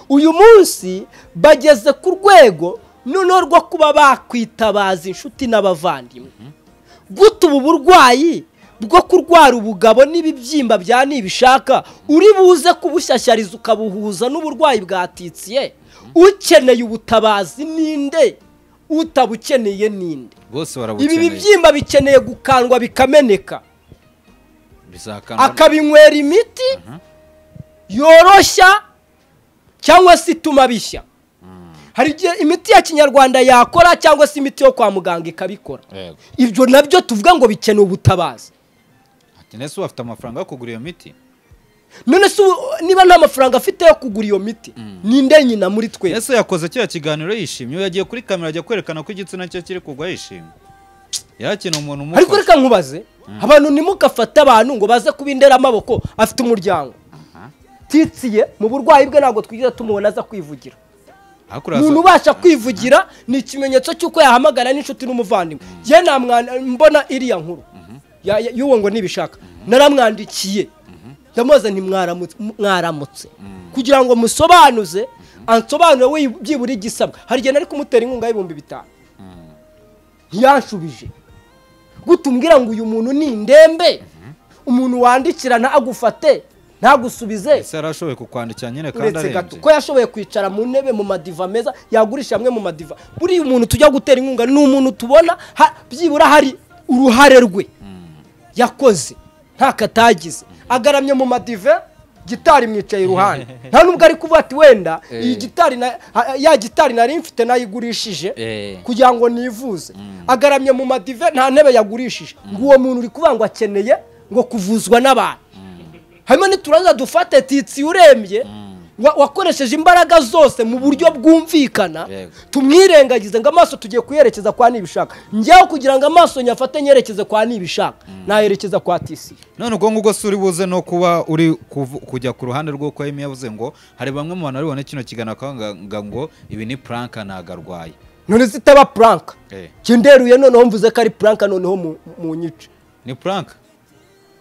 uyu munsi bageze ku rwego noneho rwo kuba bakwitabaza inshuti n'abavandimwe guta ubu burwayi bwo kurwara ubugabo n'ibibyimba bya nibishaka uri buze kubushyashyariza ukabuhuza n'uburwayi bwatitsiye ukeneye ubutabazi ninde utabukeneye ninde bose ibi barabukeneye bibyimba bikeneye gukandwa bikameneka bizakana akabinywera imiti yoroshya cyangwa se ituma bishya hari igihe imiti ya kinyarwanda yakora cyangwa se imiti yo kwa muganga ikabikora yego ibyo nabyo tuvuga ngo bikeneye ubutabazi ati nese ubu afite amafaranga yo kugura iyo miti none se ubu, niba nta mafaranga afite yo kugura iyo miti ninde nyina muri twese ese yakoze kiriya kiganiro yishimye uyu yagiye kuri kamera ajya kwerekana ko igitsina cye kiri kugwa yishimye yakina umuntu ariko umufasha reka nkubaze abantu ntimugafate abantu ngo baze kubindera amaboko afite umuryango titsiye mu burwayi bwe ntabwo twigeze tumubona aza kwivugira ariko umuntu uraza ubasha kwivugira ni ikimenyetso cy'uko yahamagara n'inshuti n'umuvandimwe njye namwana mbona iriya nkuru Ya- ya- y'uwo ngo nibishaka naramwandikiye ndamubaza ntimwaramutse mwaramutse kugira ngo musobanuze ansobanure we byibura igisabwa hari igihe nari kumutera inkunga y'ibihumbi bitanu ntiyanshubije gutumbwira ngo uyu muntu ni indembe umuntu wandikira ntagufate ntagusubize ese yari ashoboye kukwandikira nyine kandi uretse gato arembye ko yashoboye kwicara mu ntebe mu madiva meza yagurisha amwe mu madiva buriya umuntu tujya gutera inkunga ni umuntu tubona ha- byibura hari uruhare rwe yakoze nta katagize agaramye mu madive gitari imwicaye iruhande nta nubwo ari kuvuga ati wenda iyi gitari na- ha- ya gitari nari mfite nayigurishije Eh. kugira ngo nivuze agaramye mu madive nta ntebe yagurishije ngo uwo muntu uri kuvuga ngo akeneye ngo kuvuzwa n'abantu harimo n'uturanza dufate titsi urembye wa- wakoresheje imbaraga zose mu buryo bwumvikana Yego. tumwirengagize ngo amaso tugiye kuyerekeza kwa nibishaka njyewe kugira ngo amaso nyafate nyerekeze kwa nibishaka nayerekeza kwa tisi none ubwo ngubwo si uri buze no kuba uri kuvu- kujya ku ruhande rw'uko yemi yavuze ngo hari bamwe mu bantu bari kino kiganiro bakavuga ngo ibi ni puranka ntabwo arwaye none zitaba puranka Eh. kinderuye noneho mvuze ko ari puranka noneho mu- mu nyice ni puranka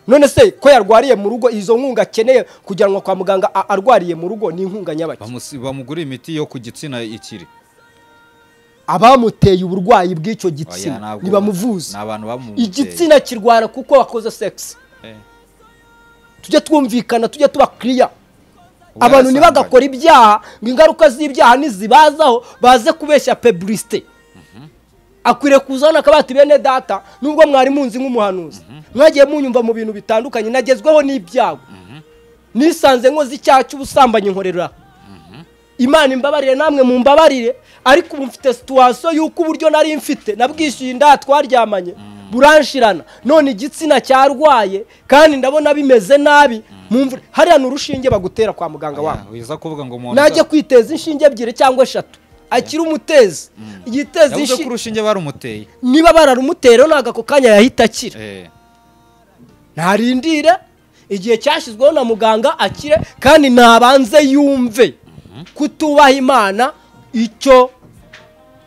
none se ko yarwariye mu rugo izo nkunga akeneye kujyanwa kwa muganga a- arwariye mu rugo ni inkunga nyabaki Bamusi- bamugurira imiti yo ku gitsina ikiri abamuteye uburwayi bw'icyo Oya, gitsina ntabwo- ntibamuvuze ni abantu bamumuteye igitsina kirwara kuko wakoze sex Eh. tujye twumvikana tujye tuba kiriya Ubwo abantu yarasambaye. ntibagakora ibyaha ngo ingaruka z'ibyaha nizibazaho baze kubeshya peburisite akwiriye kuzana akabati bene data nubwo mwari munzi nk'umuhanuzi mwagiye munyumva mu bintu bitandukanye nagezweho n'ibyago nisanze nkoze icyaha cy'ubusambanyi nkorera imana imbabarire namwe mumbabarire ariko ubu mfite situwasiyo y'uko uburyo nari mfite nabwishyuye inda twaryamanye buranshirana none igitsina cyarwaye kandi ndabona bimeze nabi mu mvura hariya ni urushinge bagutera kwa muganga wabo wiza kuvuga ngo umuntu najya kwiteza inshinge ebyiri cyangwa eshatu akiri umutezi yiteza yavuze ko inshinge urushinge barumuteye niba bararumutereho ntabwo ako kanya yahita akira Eh, ntarindire igihe cyashyizweho na muganga akire kandi nabanze yumve kutubaha imana icyo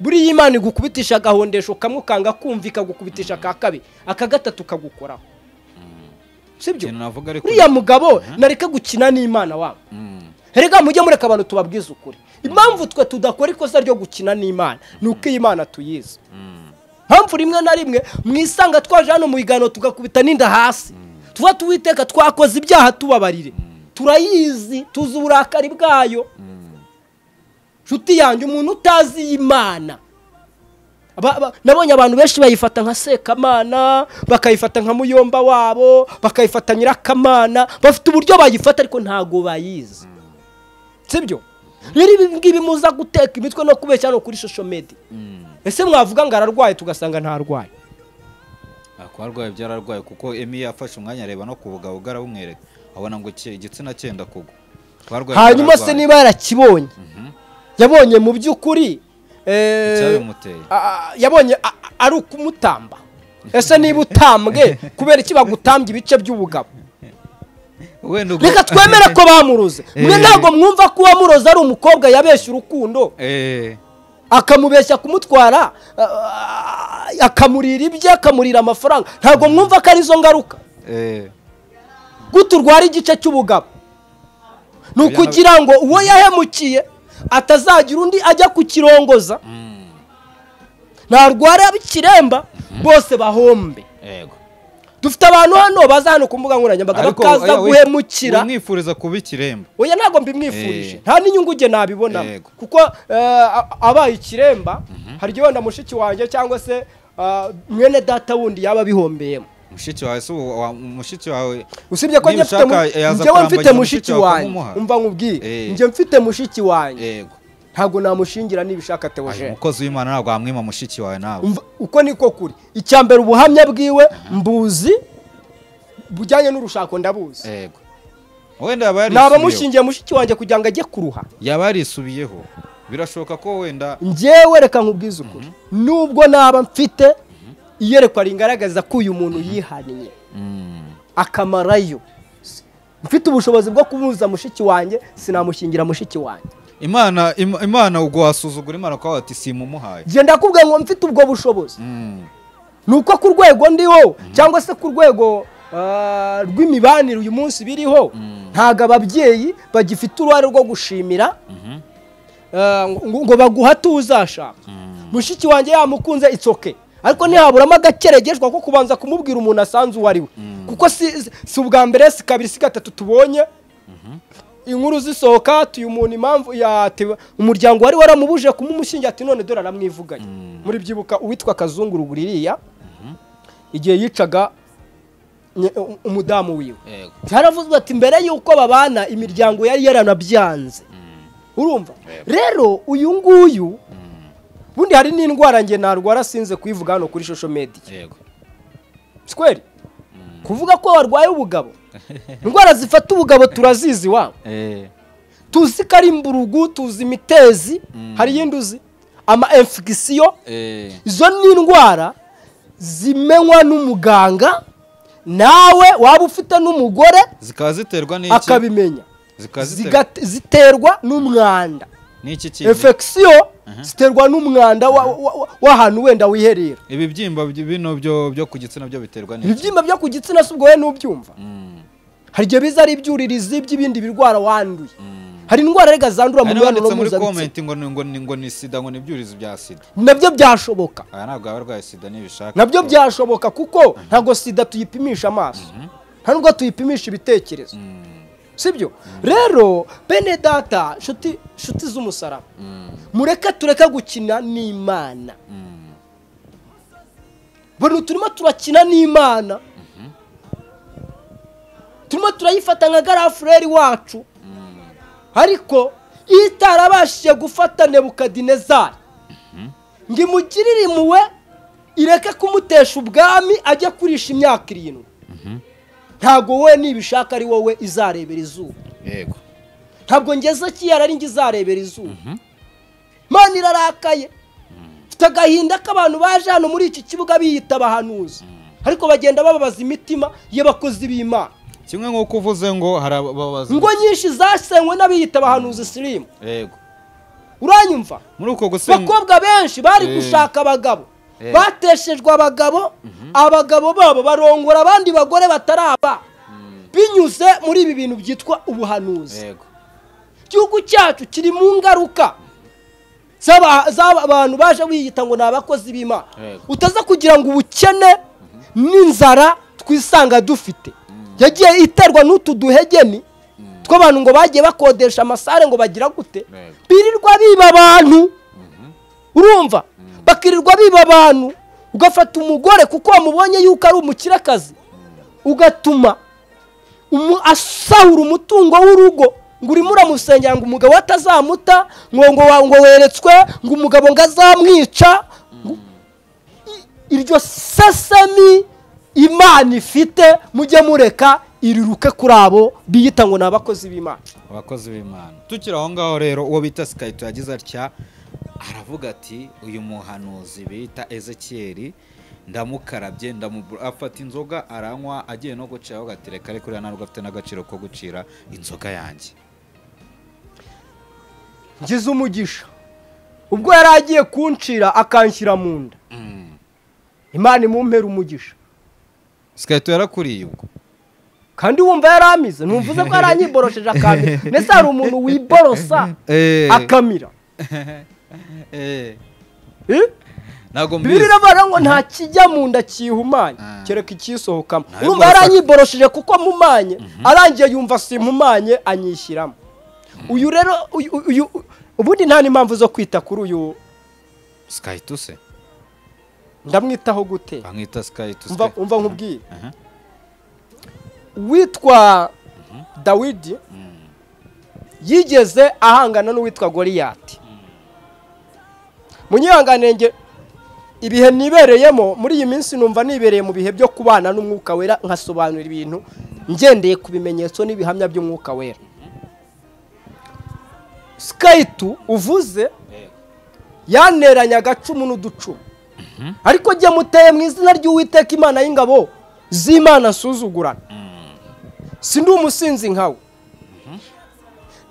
buriya imana igukubitisha agahondesho kamwe ukanga kumva ikagukubitisha aka kabiri aka gatatu kagukoraho sibyo ikintu navuga ariko uriya mugabo nareka gukina n'imana wabo Mm, rega mujye mureka abantu tubabwize ukuri impamvu twe tudakora ikosa ryo gukina n'imana ni uko iyi mana tuyizi mm, mpamvu rimwe na rimwe mwisanga twaje hano mu biganiro tugakubita n'inda hasi tuba tuwiteka twakoze ibyaha tubabarire turayizi tuzi uburakari bwayo mm. nshuti yanjye umuntu utazi iyi mana Aba- aba- nabonye abantu benshi bayifata nka sekamana bakayifata nka muyomba wabo bakayifata nyirakamana bafite uburyo bayifata ariko ntabwo bayizi sibyo rero ibi ngibi muza guteka imitwe no kubeshya hano kuri shosho medi ese mwavuga ngo ararwaye tugasanga ntarwaye Ah, ko arwaye byararwaye kuko emi yafashe umwanya areba no ku bugabuga arabumwereka abona ngo ki- igitsina cyenda kugwa Ko arwaye hanyuma se byararwaye. niba yarakibonye Mhm. yabonye mu by'ukuri eh, icyabimuteye a- a- yabonye a- a- ari ukumutamba ese niba utambwe kubera iki bagutambye ibice by'ubugabo wenda ubwo- reka twemere ko bamuroze mwe Eh. ntabwo mwumva ko uwamuroze ari umukobwa yabeshya urukundo Eh, akamubeshya kumutwara ah, akamurira ibye akamurira amafaranga ntabwo mwumva ko ari zo ngaruka eh, gute urwara igice cy'ubugabo ni ukugira ngo uwo yahemukiye atazagira undi ajya kukirongoza mm, ntarwara ikiremba bose bahombe yego dufite abantu hano baza hano ku mbuga nkoranyambaga Ariko, bakaza oya, we- guhemukira wamwifuriza kuba ikiremba oya ntabwo mbimwifurije Eh. nta n'inyungu njye nabibonamo Yego. kuko eh, a- abaye ikiremba hari igihe wenda mushiki wanjye cyangwa se ah, mwene data wundi yaba abihombeyemo mushiki wawe si uwo- wa- mushiki wawe usibye ko njye mfite mu- Nibushaka yaza njyewe mfite mushiki kurambagiza mushiki wawe wanjye ukamuha. umva nkubwiye Eh. njye mfite mushiki wanjye yego ntabwo namushingira nibishaka Ayo, teogene umukozi w'imana ntabwo wamwima mushiki wawe nawe Umva- uko niko kuri icya mbere ubuhamya bwiwe mbuzi bujyanye n'urushako ndabuzi yego wenda yaba naba yarisubiyeho mushingiye mushiki wanjye kugira ngo ajye kuruha yaba yarisubiyeho birashoboka ko wenda njyewe reka nkubwize ukuri nubwo naba mfite iyerekwa ringaragaza ko uyu muntu yihaniye Mm, akamarayo mfite ubushobozi bwo kubuza mushiki wanjye sinamushingira mushiki wanjye imana im- imana ubwo wasuzugura imana ukavuga ati simumuhaye genda kubwira ngo mfite ubwo bushobozi Mm, ni uko ku rwego ndiho cyangwa se ku rwego ah, rw'imibanire uyu munsi biriho ntabwo ababyeyi bagifite uruhare rwo gushimira mhm, ah, ngo ngo baguhate uzashaka mm, mushiki wanjye yamukunze itsoke ariko ntihaburamo agakeregeshwa ko kubanza kumubwira umuntu asanze uwo ari we kuko si si- si ubwa mbere si kabiri si gatatu tubonye inkuru zisohoka tuyu muntu impamvu yatewe umuryango wari waramubuje kumumushingira ati none dore aramwivuganye muri byibuka uwitwa kazunguru buririya igihe yicaga nye- u- umudamu wiwe yego byaravuzwe ati mbere y'uko babana imiryango yari yaranabyanze urumva rero uyu nguyu bundi hari n'indwara nge narwara sinze kuyivuga hano kuri shosho mediya yego sikweri kuvuga ko warwaye ubugabo indwara zifata ubugabo turazizi wabo Eh, tuzi ko ari imburugu tuzi imitezi hari iyindi uzi ama emfigisiyo eh, izo ni indwara zimenywa n'umuganga nawe waba ufite n'umugore zikaba ziterwa n'iki akabimenya zikaba ziterwa Zigate- ziterwa n'umwanda n'iki kintu efekisiyo ziterwa n'umwanda wa- wa- wa- w'ahantu wenda wiherera ibibyimba by- bino byo byo ku gitsina byo biterwa n'iki ibibyimba byo ku gitsina si ubwo we n'ubyumva Mm, hari igihe biza ari ibyuririzi by'ibindi birwara wanduye mm. hari indwara rega zandura mu hari mibonano n'abanditse muri mpuzabitsina komenti ngo ni- ngo ni- ngo ni sida ngo ni ibyurizo bya sida nabyo byashoboka aya ntabwo yaba arwaye sida nibishaka nabyo byashoboka kuko ntabwo sida tuyipimisha amaso nta nubwo tuyipimisha ibitekerezo Mm, sibyo rero bene data nshuti nshuti z'umusaraba mm, mureke tureke gukina n'imana mm. buri turimo turakina n'imana turimo turayifata nka gariya fureri wacu ariko iyo itarabashije gufata nebukadinezari ngo imugirire impuhwe ireke kumutesha ubwami ajye kurisha imyaka irindwi ntabwo wowe nibishaka ari wowe izarebera izuba yego ntabwo ngeze kiyara ari njye izarebera izuba Imana irarakaye mfite agahinda k'abantu baje hano muri iki kibuga biyita abahanuzi ariko bagenda bababaza imitima y'abakozi b'imana kimwe nk'uko uvuze ngo hari ababaza ingo nyinshi zasenywe n'abiyita abahanuzi sirimu yego uranyumva muri uko gusenga abakobwa benshi bari Eh. gushaka abagabo Eh. bateshejwe abagabo abagabo babo barongora abandi bagore bataraba binyuze muri ibi bintu byitwa ubuhanuzi yego igihugu cyacu kiri mu ngaruka z'aba- z'abantu baje biyita ngo ni abakozi b'imana Yego. utaza kugira ngo ubukene n'inzara twisanga dufite yagiye iterwa n'utu duhegeni tw'abantu ngo bagiye bakodesha amasare ngo bagira gute Yego. birirwa biba abantu urumva bakirirwa biba abantu ugafata umugore kuko wamubonye yuko ari umukirakazi ugatuma umu- asahura umutungo w'urugo ngo urimo uramusengera ngo umugabo we atazamuta ngo ngo wa- ngo weretswe ngo umugabo ngo azamwica ngo- i- iryo sesemi imana ifite mujye mureka iriruke kuri abo biyita ngo ni abakozi b'imana abakozi b'imana tukiri aho ngaho rero uwo bita sikayito yagize atya aravuga ati uyu muhanuzi bita ezekiyeri ndamukarabye ndamu- afata inzoga aranywa agiye no guciraho agatereka ariko uriya ntabwo afite n'agaciro ko gucira inzoga yanjye ngize umugisha ubwo yari agiye kuncira akanshyira mu nda imana imumpera umugisha sikayito yarakuriye ubwo kandi wumva yari amize ntumvuze ko yari anyiborosheje akamira mbese hari umuntu wiborosa Eh. akamira Eh? ntabwo bibiri mbizi iravuga ngo nta kijya mu nda kihumanye Ah. kereka ikisohokamo Nawe urumva yari mborosa- anyiboroshije kuko mpumanye arangiye yumva simpumanye anyishyiramo uyu rero uyu- uyu ubundi nta n'impamvu zo kwita kuri uyu sikayito se ndamwitaho gute bamwita sikayito umva umva nkubwire Aha. witwa dawidi yigeze ahangana n'uwitwa goriyati munyihanganenge ibihe nibereyemo muri iyi minsi numva nibereye mu bihe byo kubana n'umwuka wera nkasobanura ibintu ngendeye ku bimenyetso n'ibihamya by'umwuka wera sikayiti uvuze yaneranya agacumu n'uducumu ariko jya muteye mu izina ry'uwiteka imana y'ingabo z'imana asuzugurana si ndi umusinzi nkawe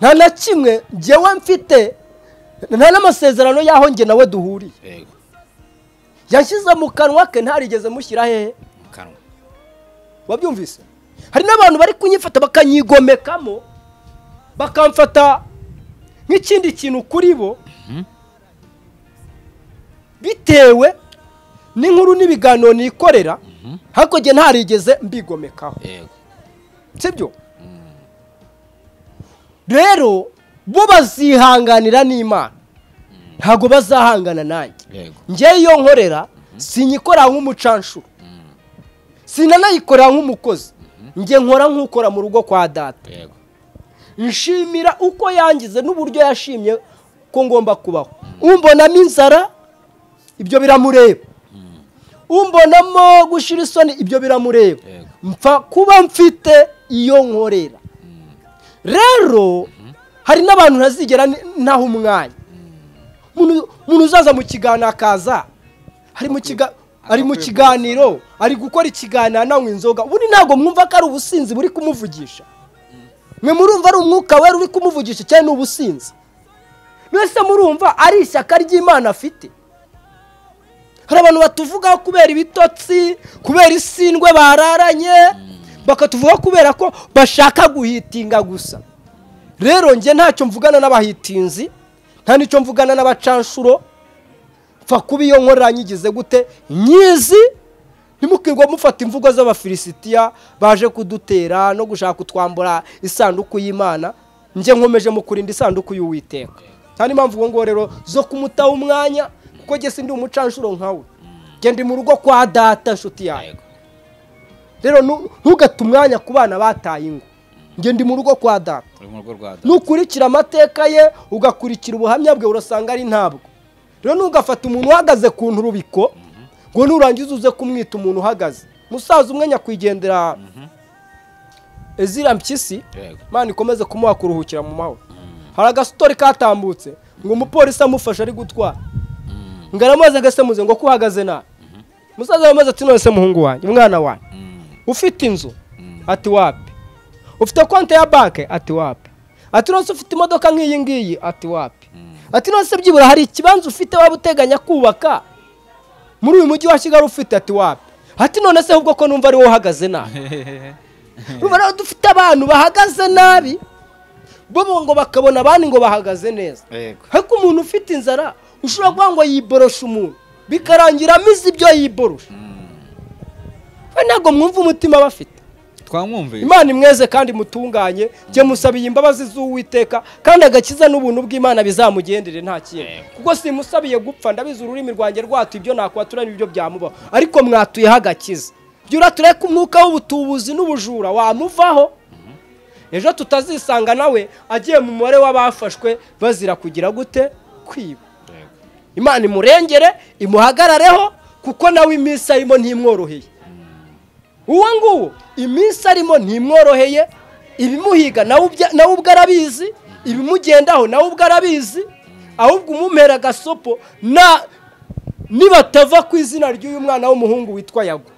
nta na kimwe njyewe mfite nta n'amasezerano y'aho njye nawe duhuriye yego yashyize mu kanwa ke ntarigeze mushyira hehe mu kanwa wabyumvise hari n'abantu bari kunyifata bakanyigomekamo bakamfata nk'ikindi kintu kuri bo bitewe n'inkuru n'ibiganiro nikorera hakurya ntarigeze mbigomekaho yego sibyo rero bo bazihanganira n'imana ntabwo bazahangana nanjye yego ngewe iyo nkorera sinyikorera nk'umucanshuro sinanayikorera nk'umukozi njye nkora nk'ukora mu rugo kwa data yego nshimira uko yangize n'uburyo yashimye ko ngomba kubaho umbonamo inzara ibyo biramureba umbonamo gushyira isoni ibyo biramureba Yego. mpfa kuba mfite iyo nkorera rero hari n'abantu ntazigera ni- ntaha umwanya Umuntu- umuntu uzaza mu kiganiro akaza ari mu kiga- ari mu kiganiro ari gukora ikiganiro ananywa inzoga ubundi ntabwo mwumva ko ari ubusinzi buri kumuvugisha mwe murumva ari umwuka wera uri kumuvugisha cyane ni ubusinzi mwese murumva ari ishyaka ry'imana afite hari abantu batuvugaho kubera ibitotsi kubera isindwe bararanye bakatuvuga kubera ko bashaka guhitinga gusa rero njye ntacyo mvugana n'abahitinzi nta n'icyo mvugana n'abacanshuro pfa kuba iyo nkorera nyigize gute nyizi ntimukirwa mufata imvugo z'abafilisitiya baje kudutera no gushaka kutwambura isanduku y'imana njye nkomeje mu kurinda isanduku y'uwiteka nta n'impamvu ubwo ngubu rero zo kumutaha umwanya kuko njye sindi umucanshuro nkawe genda mu rugo kwa data nshuti yawe rero nu- ntugate umwanya ku bana bataye ingo njye ndi mu rugo kwa data uri mu rugo rwa data nukurikira amateka ye ugakurikira ubuhamya bwe urasanga ari ntabwo rero ntugafata umuntu uhagaze ku nturubiko ngo nurangiza uze kumwita umuntu uhagaze musaza umwe nyakwigendera ezira mpyisi Yego. imana ikomeze kumuha kuruhukira mu mahoro hari agasitori katambutse ngo umupolisi amufashe ari gutwara ngo aramaze agasemuze ngo ko uhagaze nabi musaza aramaze ati none se muhungu wanjye umwana wanjye Mm, ufite inzu Mm. ati wapi ufite konti ya banki ati wapi ati nonese ufite imodoka nk'iyi ngiyi ati wapi ati nonese byibura hari ikibanza ufite waba uteganya kubaka muri uyu mujyi wa kigali ufite ati wapi ati none se ahubwo ko numva ari wowe uhagaze nabi numva rero dufite abantu bahagaze nabi bo ngo bakabona abandi ngo bahagaze neza Yego. ariko umuntu ufite inzara ushobora kuvuga ngo yiboroshe umuntu bikarangira amize ibyo yiborosha we ntabwo mwumva umutima aba afite twamwumvise imana imweze kandi mutunganye njye musabiye imbabazi z'uwiteka kandi agakiza n'ubuntu bw'imana bizamugendere nta kintu kuko simusabiye gupfa ndabizi ururimi rwanjye rwatu ibyo nakwatura n'ibyo byamubaho ariko mwatuyeho agakiza jya urature ko umwuka w'ubutubuzi n'ubujura wamuvaho ejo tutazisanga nawe agiye mu mubare w'abafashwe bazira kugira gute kwiba imana imurengere imuhagarareho kuko nawe iminsi arimo ntimworoheye uwo nguwo iminsi arimo ntimworoheye ibimuhiga nawe ubya- nawe ubwo arabizi ibimugendaho nawe ubwo arabizi ahubwo umumera agasopo na nibatava ku izina ry'uyu mwana w'umuhungu witwa yago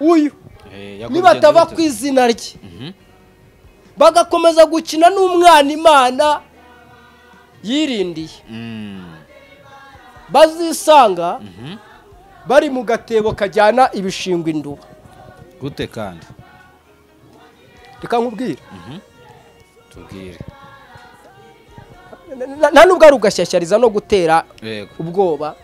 uyu nibatava ku izina rye bagakomeza gukina n'umwana imana yirindiye bazisanga bari mu gatebo kajyana ibishingwe induba gute kandi reka nkubwire tubwire Na- na- nta n'ubwo ari ugashyashyariza no gutera yego ubwoba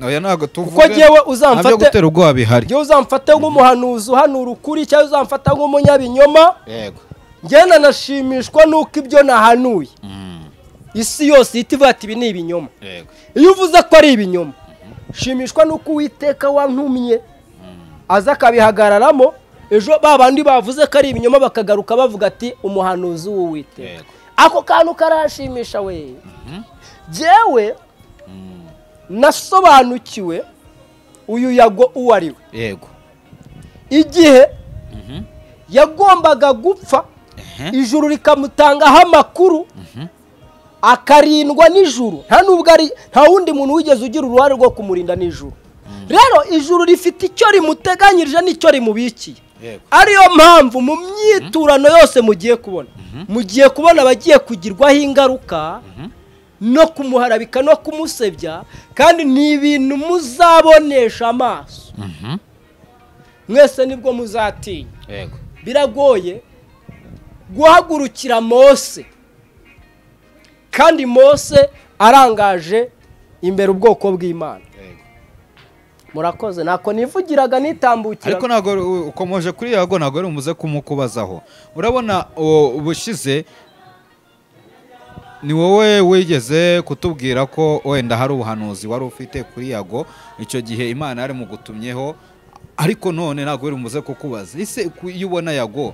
oya ntabwo tuvuga Kuko jyewe uzamfate- nta byo gutera ubwoba bihari njyewe uzamfate nk'umuhanuzi uhanura ukuri cyangwa uzamfata nk'umunyabinyoma yego njyewe nanashimishwa n'uko ibyo nahanuye Mm, isi yose ihita ivuga ati ibi ni ibinyoma yego iyo uvuze ko ari ibinyoma shimishwa n'uko uwiteka wantumye aza akabihagararamo ejo ba bandi bavuze ko ari ibinyoma bakagaruka bavuga ati umuhanuzi w'uwiteka Yego. ako kantu karashimisha we jyewe nasobanukiwe uyu yago uwo ari we yego igihe yagombaga gupfa ijuru rikamutangaho amakuru akarindwa nijuru nta nubwo ari nta wundi muntu wigeze ugira uruhare rwo kumurinda nijuru rero ijuru rifite icyo rimuteganyirije n'icyo rimubikiye Yego. ariyo mpamvu mu myiturano yose mugiye kubona mugiye kubona abagiye kugirwaho ingaruka no kumuharabika no kumusebya kandi ni ibintu muzabonesha amaso Mhm. mwese nibwo muzatinya yego biragoye guhagurukira mose kandi mose arangaje imbere ubwoko bw'imana yego murakoze ntako nivugiraga nitambukira ariko ntabwo u- ukomeje kuri yago ntabwo ari umuze kumukubazaho urabona uwo ubushize ni wowe wigeze kutubwira ko wenda hari ubuhanuzi wari ufite kuri yago icyo gihe imana yari mugutumyeho ariko none ntabwo wari umuze kukubaza ese ku- iyo ubona yago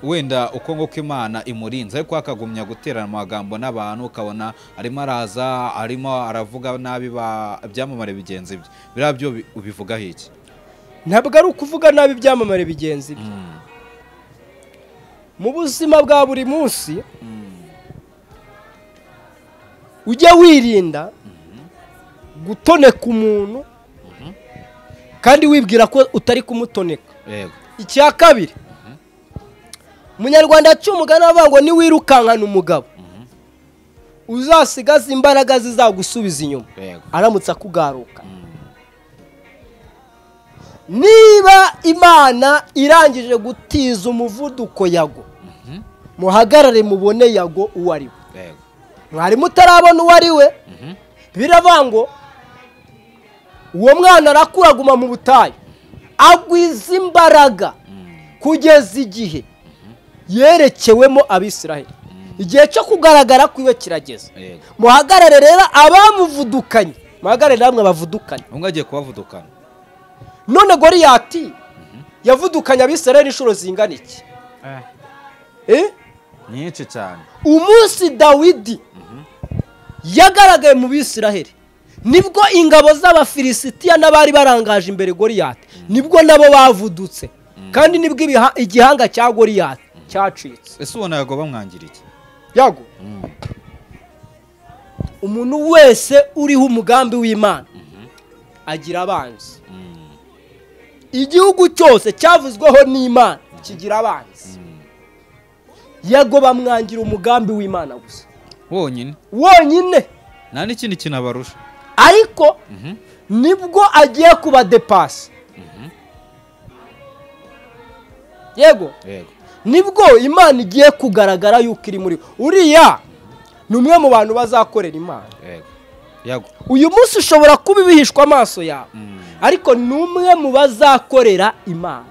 wenda uko nguko imana imurinze ariko akagumya guterana amagambo n'abantu ukabona arimo araza arimo aravuga nabi ba- ibyamamare bigenzi bye biriya byo ubi- ubivugaho iki ntabwo ari ukuvuga nabi ibyamamare bigenzi bye mu buzima bwa buri munsi ujya wirinda gutoneka umuntu kandi wibwira ko utari kumutoneka yego icya kabiri umunyarwanda yaciye umugani avuga ngo niwirukankana umugabo uzasigaze imbaraga zizagusubiza inyuma yego aramutse akugaruka niba imana irangije gutiza umuvuduko yago muhagarare mubone yago uwo ari we yego mwari mutarabona uwo ari we biravuga ngo uwo mwana arakura aguma mu butayu agwiza imbaraga kugeza igihe yerekewemo abisiraheli igihe cyo kugaragara kwiwe kirageze yego muhagarare rero abamuvudukanye muhagarare namwe abavudukanye umwe agiye kubavudukana none goriyati yavudukanye abisirayeli inshuro zingana iki Eh, Eh? nyinshi cyane umunsi dawidi yagaragaye mu bisiraheli nibwo ingabo z'abafilisitiya n'abari barangaje imbere goriyati nibwo nabo bavudutse kandi nibwo ibiha- igihanga cya goriyati cyacitse ese ubona yagoba mwangiriye yago umuntu wese uriho umugambi w'imana agira abanzi igihugu cyose cyavuzweho n'imana kigira abanzi yago bamwangira umugambi w'imana gusa wonyine wonyine nta n'ikindi kintu abarusha ariko Mhm. nibwo agiye kubadepasa yego yego nibwo imana igiye kugaragara yuko iri muri we. uriya ni umwe mu bantu bazakorera imana yego yago uyu munsi ushobora kuba ibihishwa amaso yawe ariko ni umwe mu bazakorera imana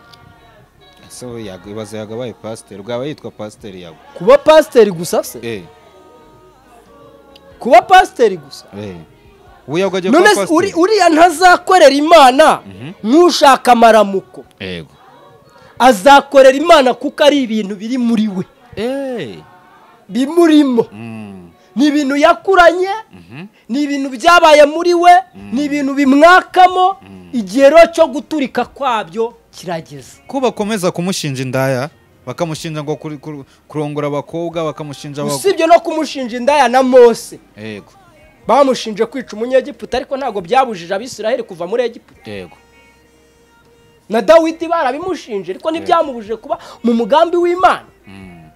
ese we yago ibaza yagabaye pasiteri bwaba yitwa pasiteri yago kuba pasiteri gusa se eh kuba pasiteri gusa eh ubu yago agiye none kuba se uri- pasiteri uriya ntazakorera imana nk'ushaka amaramuko yego azakorera imana kuko ari ibintu biri muri we eh bimurimo mm. ni ibintu yakuranye Mhm. ni ibintu byabaye muri we ni ibintu bimwakamo igihe rero cyo guturika kwabyo kirageze ko bakomeza kumushinja indaya bakamushinja ngo kuri- kuri- kurongora abakobwa bakamushinja abag- usibye no kumushinja indaya na mose yego bamushinje kwica umunyegiputa ariko ntabwo byabujije abisiraheli kuva muri egiputa yego na dawidi barabimushinje ariko ntibyamubujije kuba mu mugambi w'imana Mm.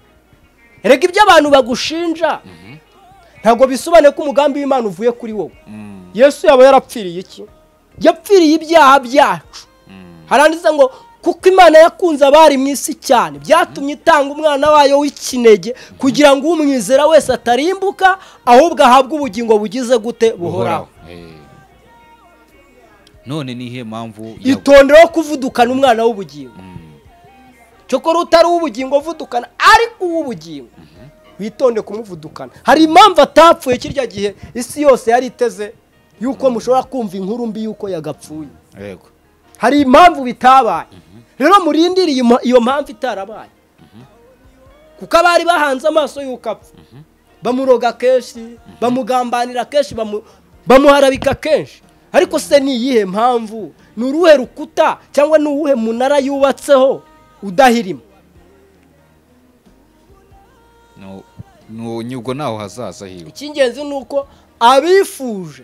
reka ibyo abantu bagushinja ntabwo bisobanuye ko umugambi w'imana uvuye kuri wowe Mm. yesu yaba yarapfiriye iki yapfiriye ibyaha byacu haranditse ngo kuko imana yakunze abari mu isi cyane byatumye itanga umwana wayo w'ikinege kugira ngo umwizera wese atarimbuka ahubwo ahabwe ubugingo bugize gute buhoraho Eh. none ni iyihe mpamvu yago- itondeho kuvudukana umwana w'ubugingo cyokora utari uw'ubugingo uvudukana ariko uw'ubugingo witonde kumuvudukana hari impamvu atapfuye kirya gihe isi yose yari iteze yuko mushobora kumva inkuru mbi yuko yagapfuye yego hari impamvu bitabaye rero murindire iyo mpa- iyo mpamvu itarabaye kuko abari bahanze amaso y'uko apfa bamuroga kenshi bamugambanira kenshi bamu- bamuharabika kenshi ariko se ni iyihe mpamvu ni uruhe rukuta cyangwa ni uwuhe munara yubatseho udahirima No- no- nyubwo naho hazaza hiwe icy'ingenzi ni uko abifuje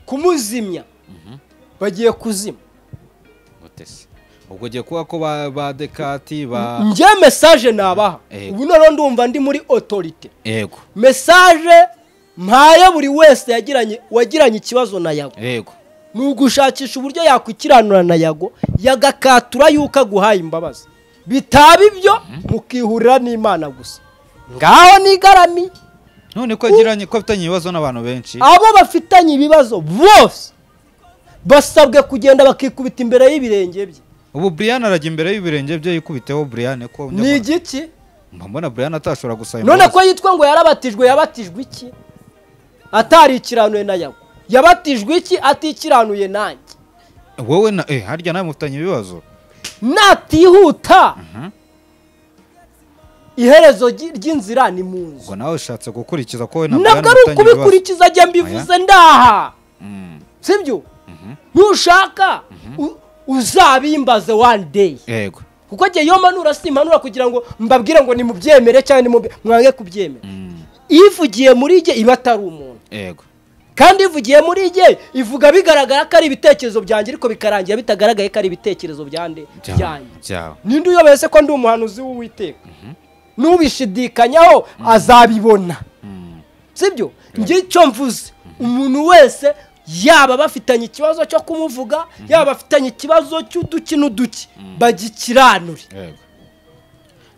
kumuzimya bagiye kuzima mutesi ubwo ugiye kuba ko ba, ba dekati ba njye mesaje nabaha Eh. ubu noneho ndumva ndi muri otorite yego mesaje mpaye buri wese yagiranye wagiranye ikibazo na yago yego ni ugushakisha uburyo yakwikiranura na yago yagakatura yuko aguhaye imbabazi bitaba ibyo mukihurira n'imana gusa ngaho nigarami none ko yagiranye ko afitanye ibibazo n'abantu benshi abo bafitanye ibibazo bose basabwe kugenda bakikubita imbere y'ibirenge bye ubu brian arajya imbere y'ibirenge bye yikubiteho brian ko ni igiki mba mbona brian atashobora gusaba none imbabazi. ko yitwa ngo yarabatijwe yabatijwe iki atarikiranuye na yago yabatijwe iki atikiranuye nanjye wowe na eh harya nawe mufitanye ibibazo natihuta iherezo ry- ry'inzira ni mu nzu ngo nawe ushatse gukurikiza ko wowe na brian nabwo ari mufitanye ibibazo ukubikurikiza ajya mbivuze ndaha Mm, sibyo ntushaka u- uzabimbaze one day yego kuko njye iyo mpanura simpanura kugira ngo mbabwire ngo nimubyemere cyangwa nimubye- mwange kubyemera Mm, ivugiye muri jye iba atari umuntu yego kandi ivugiye muri jye ivuga bigaragara ko ari ibitekerezo byanjye ariko bikarangira bitagaragaye ko ari ibitekerezo byande Byawe, byanjye byawe ninde uyobese ko ndi umuhanuzi w'uwiteka n'ubishidikanyaho azabibona Mm, sibyo njye icyo mvuze umuntu wese yaba bafitanye ikibazo cyo kumuvuga yaba bafitanye ikibazo cy'uduki n'uduki bagikiranure yego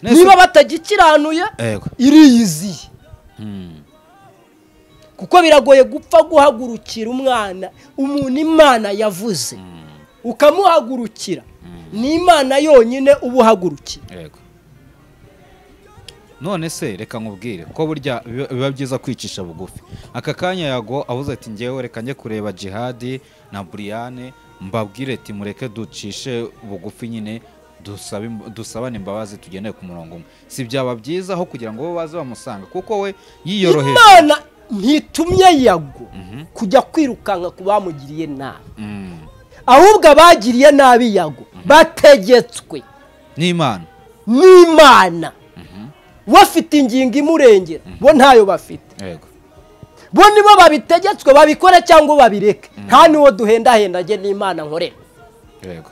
Nese- niba batagikiranuye yego iriyiziye Mm, kuko biragoye gupfa guhagurukira umwana umuntu imana yavuze ukamuhagurukira ni imana yonyine uba uhagurukira yego none se reka nkubwire ko burya biba biba byiza kwicisha bugufi aka kanya yago avuze ati ngewe reka njye kureba jihadi na buriyane mbabwire ati mureke ducishe bugufi nyine dusabe im- dusabane imbabazi tugendeye ku murongo umwe si byaba byiza aho kugira ngo bo baze bamusanga kuko we yiyoroheje imana ntitumye yago kujya kwirukanka ku bamugiriye nabi Mm. ahubwo abagiriye nabi yago bategetswe ni imana n'imana we afite ingingo imurengera bo ntayo bafite yego bo nibo babitegetswe babikore cyangwa babireke nta n'uwo duhendahendage n'imana nkorera yego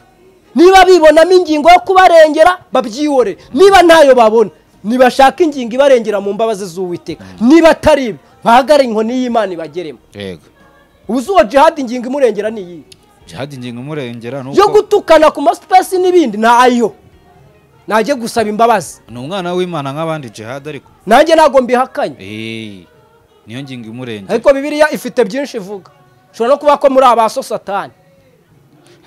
niba bibonamo ingingo yo kubarengera babyihorere niba ntayo babona nibashaka ingingo ibarengera mu mbabazi z'uwiteka niba atari ibi bahagare inkoni y'imana ibageremo yego ubuze uwo jihadi ingingo imurengera ni iyihe jihadi ingingo imurengera ni yo uko gutukana ku masipesi n'ibindi ntayo najye gusaba imbabazi ni umwana w'imana nk'abandi jihadi ariko nanjye ntabwo mbihakanye Eh, niyo ngingo imurengera ariko bibiliya ifite byinshi ivuga ushobora no kuba ko muri abaso satani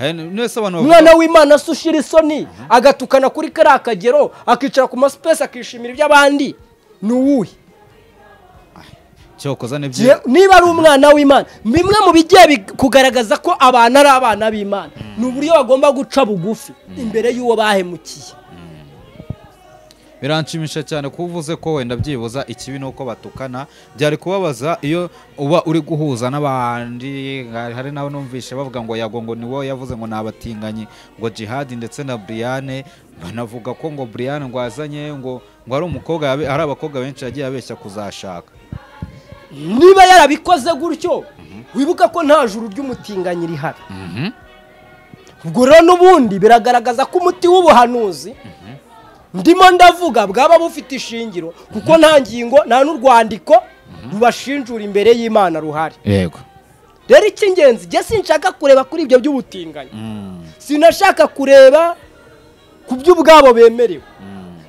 Hari n- mwese abantu bavuga umwana w'imana se ushira isoni agatukana kuri kariya kagero akicara ku masipesi akishimira iby'abandi ni uwuhe cyokoza ni byiza Gihe- niba ari umwana w'imana bimwe mu bigiye bi- kugaragaza ko abantu ari abana b'imana ni uburyo bagomba guca bugufi imbere y'uwo bahemukiye biranshimisha cyane kuba uvuze ko wenda byibuza ikibi ni uko batukana byari kubabaza iyo uba uri guhuza n'abandi hari hari n'abo numvishe bavuga ngo yago ngo niwo yavuze ngo nabatinganyi ngo jihadi ndetse na buriyane banavuga ko ngo buriyane ngo azanye ngo ngo hari umukobwa yabe- hari abakobwa benshi yagiye abeshya kuzashaka niba yarabikoze gutyo wibuka ko nta juru ry'umutinganyi rihari ubwo rero n'ubundi biragaragaza ko umuti w'ubuhanuzi ndimo ndavuga bwaba bufite ishingiro kuko nta ngingo nta n'urwandiko rubashinjura imbere y'imana ruhari yego rero icy'ingenzi njye sinshaka kureba kuri ibyo by'ubutinganyi sinashaka kureba ku by'ubwabo bemerewe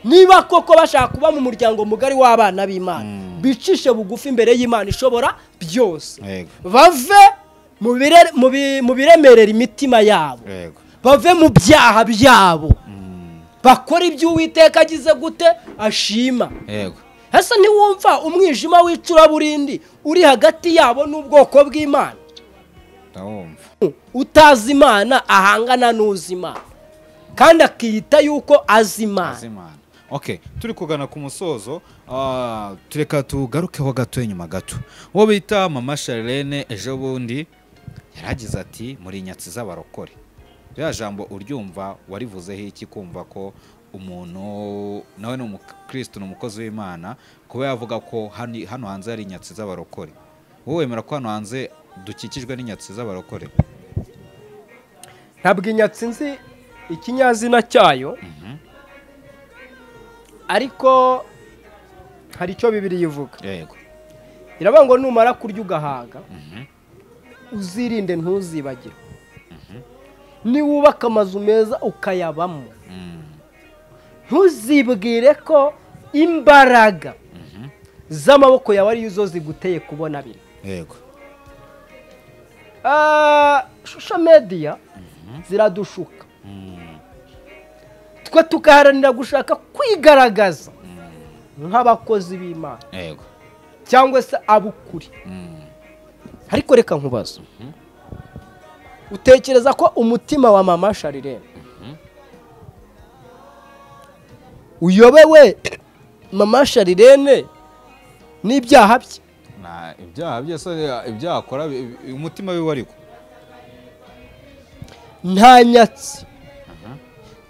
niba koko bashaka kuba mu muryango mugari w'abana b'imana bicishe bugufi imbere y'imana ishobora byose yego bave mu bire- mu bi- mu biremerera imitima yabo yego bave mu byaha byabo bakora ibyo uwiteka agize gute ashima yego hasa ntiwumva umwijima w'icuraburindi uri hagati yabo n'ubwoko bw'imana ndawumva utazi imana ahangana n'uzi imana kandi akiyita yuko azi imana Azimana. Okay, turi kugana ku musozo ah, tureka tugarukeho gato inyuma gato uwo bita mama Charlene ejo bundi yaragize ati muri nyatsi z'abarokore rya jambo uryumva warivuzeho iki kumva ko umuntu nawe ni umukristo ni umukozi w'imana kuba yavuga ko hani- hano hanze hari inyatsi z'abarokore wowe wemera ko hano hanze dukikijwe n'inyatsi z'abarokore ntabwo inyatsi nzi ikinyazina cyayo ariko hari icyo bibiri ivuga yego iravuga ngo numara kurya ugahaga uzirinde ntuzibagire niwubaka amazu meza ukayabamo ntuzibwire ko imbaraga z'amaboko yawe ariyo zo ziguteye kubona bino yego Ah, shusho mediya ziradushuka twe tugaharanira gushaka kwigaragaza nk'abakozi b'imana yego cyangwa se abukuri ariko reka nkubaza utekereza ko umutima wa mama sharirene uyobewe mama sharirene n'ibyaha bye Na- ibyaha byose ibyaha akora bi- bi- umutima wiwe ariko nta nyatsi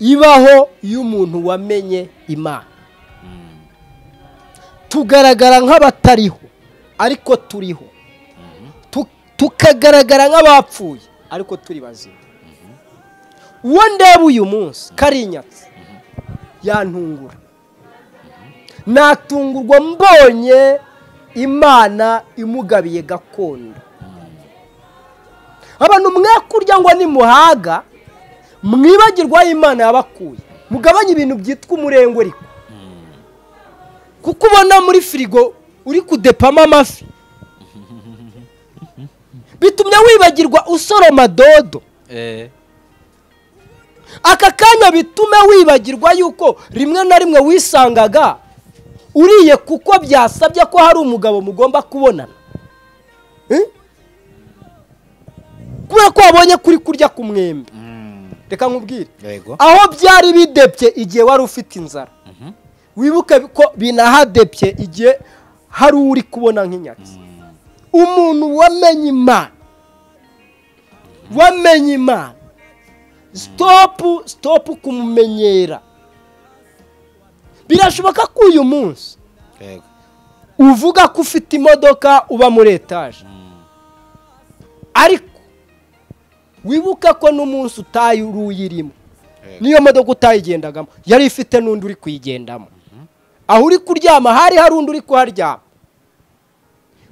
ibaho y'umuntu wamenye imana tugaragara nk'abatariho ariko turiho Tu- tukagaragara nk'abapfuye ariko turi bazima uwo ndeba uyu munsi kari inyatsi yantungura natungurwa mbonye imana imugabiye gakondo abantu mwakurya ngo ni muhaga mwibagirwaho imana yabakuye mugabanye ibintu byitwa umurengwe ariko kuko ubona muri firigo uri kudepamo amafi bitumye wibagirwa usoroma dodo aka kanya bitume wibagirwa yuko rimwe na rimwe wisangaga uriye kuko byasabye ko hari umugabo mugomba kubonana Eh? kubera ko wabonye kuri kurya ku mwembe Mm, reka nkubwire yego aho byari bidebye igihe wari ufite inzara wibuke ko binahadebye igihe hari uri kubona nk'inyatsi umuntu wamenye imana wamenye imana sitopu sitopu kumumenyera birashoboka ko uyu munsi yego uvuga ko ufite imodoka uba muri etaje ariko wibuka ko n'umunsi utaye uruyirimo niyo modoka utayigendagamo yari ifite n'undi uri kuyigendamo aho uri kuryama hari hari undi uri kuharyama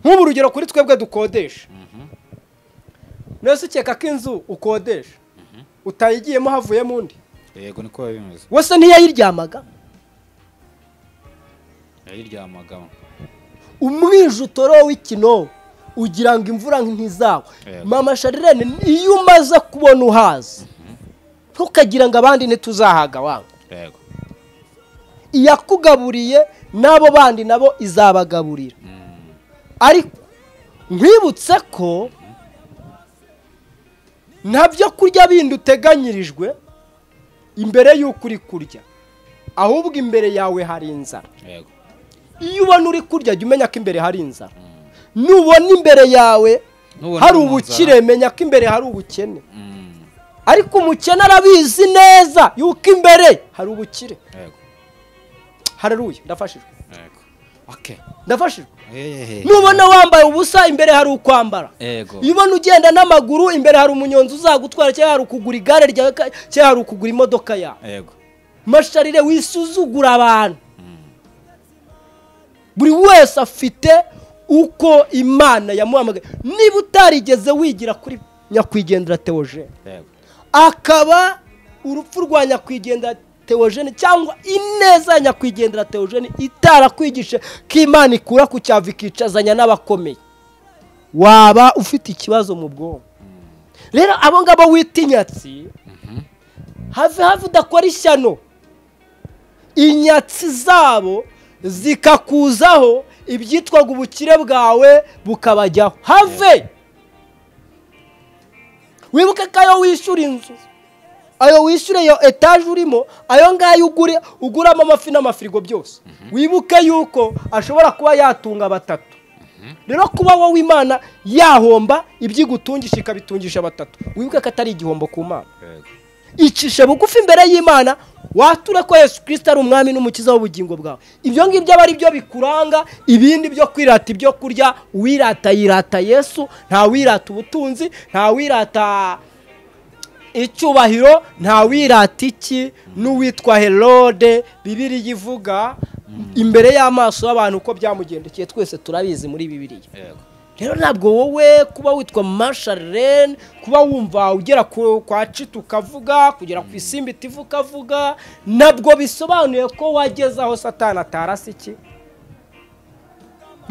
nk'ubu urugero kuri twebwe dukodesha mwese ukeka ko inzu ukodesha utayigiyemo havuyemo undi yego niko biba bimeze wese ntiyayiryamaga yayiryamagamo umwije utoro w'ikinogo ugira ngo imvura ntizagwe Yego. mama sharirene iyo umaze kubona uhaza ntukagira ngo abandi ntituzahaga wangu yego iyakugaburiye n'abo bandi nabo izabagaburira Mm, ariko nkwibutse ko nta byo kurya bindi uteganyirijwe imbere y'uko uri kurya ahubwo imbere yawe hari inzara yego iyo ubona uri kurya jya umenya ko imbere hari inzara nubona imbere yawe Nubona hari uri mu ubukire nzara. menya ko imbere hari ubukene Mm, ariko umukene arabizi neza yuko imbere hari ubukire yego hararuye ndafashijwe yego okay ndafashijwe Ehehe. nubona wambaye ubusa imbere hari ukwambara yego iyo ubona ugenda n'amaguru imbere hari umunyonzi uzagutwara cyangwa hari ukugura igare ryawe ka- cyangwa hari ukugura imodoka yawe yego masharire wisuzugura abantu buri wese afite uko imana yamuhamagaye niba utarigeze wigira kuri nyakwigendera tewoje yego akaba urupfu rwa nyakwigendera teogene cyangwa ineza ya nyakwigendera teogene itarakwigije ko imana ikura ku cyava ikicazanya n'abakomeye waba ufite ikibazo mu bwonko rero abo ngabo wita inyatsi have have udakora ishyano inyatsi zabo zikakuzaho ibyitwaga ubukire bwawe bukabajyaho have wibuke ko ayo wishyura inzu ayo wishyura iyo etaje urimo ayo ngayo ugure uguramo amafi n'amafirigo byose wibuke yuko ashobora kuba yatunga batatu rero kuba wowe imana yahomba ibyo igutungisha ikabitungisha batatu wibuke ko atari igihombo ku mana yego icishe bugufi imbere y'imana wature ko yesu kirisita ari umwami n'umukiza w'ubugingo bwawe ibyo ngibyo aba ari byo bikuranga ibindi byo kwirata ibyo kurya uwirata yirata yesu nta wirata ubutunzi nta wirata icyubahiro nta wirata iki n'uwitwa herode bibiriya ivuga imbere y'amaso y'abantu uko byamugendekeye twese turabizi muri bibiriya yego rero ntabwo wowe kuba witwa masharene kuba wumva ugera ku- kwa cita ukavuga kugera ku isimbi itivu ukavuga ntabwo bisobanuye ko wageze aho satana atarasa iki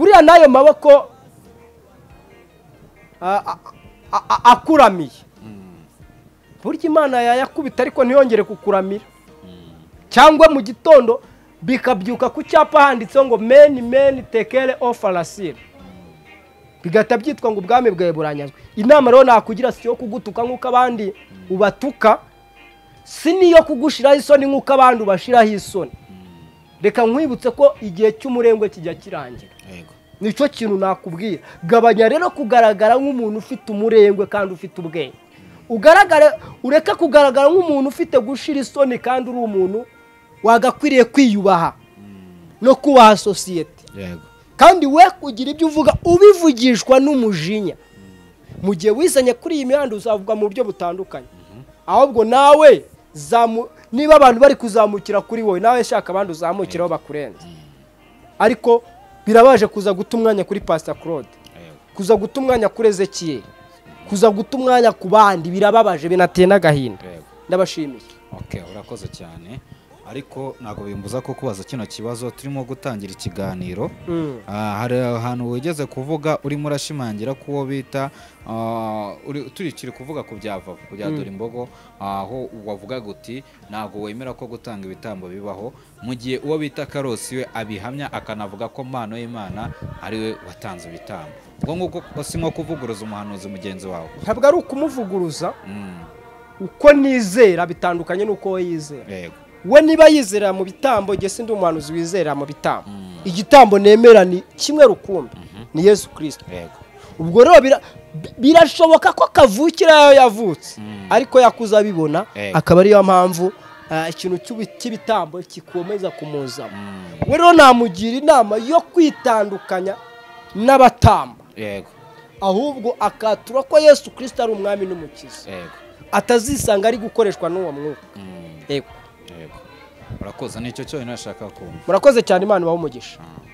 buriya n'ayo maboko a- a- a- a- akuramiye burya imana yayakubita ariko ntiyongere kukuramira cyangwa mu gitondo bikabyuka ku cyapa handitseho ngo meni meni tekere ofarasire bigahita byitwa ngo ubwami bwawe buranyazwe inama rero nakugira si iyo kugutuka nk'uko abandi ubatuka si n'iyo kugushiraho isoni nk'uko abandi ubashiraho isoni reka nkwibutse ko igihe cy'umurengwe kijya kirangira yego nicyo kintu nakubwira gabanya rero kugaragara nk'umuntu ufite umurengwe kandi ufite ubwenge ugaragare ureke kugaragara nk'umuntu ufite gushira isoni kandi uri umuntu wagakwiriye kwiyubaha no kubaha sosiyete yego kandi we kugira ibyo uvuga ubivugishwa n'umujinya mu gihe wizanye kuri iyi mihanda uzavugwa mu buryo butandukanye ahubwo nawe zamu- niba abantu bari kuzamukira kuri wowe nawe shaka abandi uzamukiraho bakurenze ariko birabaje kuza guta umwanya kuri pasita claude yego kuza guta umwanya kuri ezekiyeli kuza guta umwanya ku bandi birababaje binateye n'agahinda yego ndabashimiye okay urakoze cyane ariko ntabwo bimbuza ko kubaza kino kibazo turimo gutangira ikiganiro Mm. Ah, hari ahantu wigeze kuvuga urimo urashimangira ko uwo bita ah, uri- turikiri kuvuga ku bya vava ku bya dore imbogo aho wavugaga uti ntabwo wemera ko gutanga ibitambo bibaho mu gihe uwo bita karosi we abihamya akanavuga ko mpano y'imana ariwe watanze ibitambo ubwo ngubwo ko si nko kuvuguruza umuhanuzi mugenzi wawe ntabwo ari ukumuvuguruza Mm, uko nizera bitandukanye n'uko we yizera yego we niba yizera mu bitambo igihe sindi umuhanuzi wizera mu bitambo Mm. igitambo nemera ni kimwe rukumbi ni yesu kirisito yego ubwo rero bira- bi- birashoboka ko kavukira yayo yavutse Mm. ariko yakuze abibona Yego. akaba ariyo mpamvu ah, ikintu cy'ubu- cy'ibitambo kikomeza kumuzamo Mm, we rero namugira inama yo kwitandukanya n'abatamba yego ahubwo akatura ko yesu kirisito ari umwami n'umukiza yego atazisanga ari gukoreshwa n'uwo mwuka Mm, yego yego urakoze nicyo cyonyine nashaka kumva murakoze cyane imana ibahe umugisha Ah.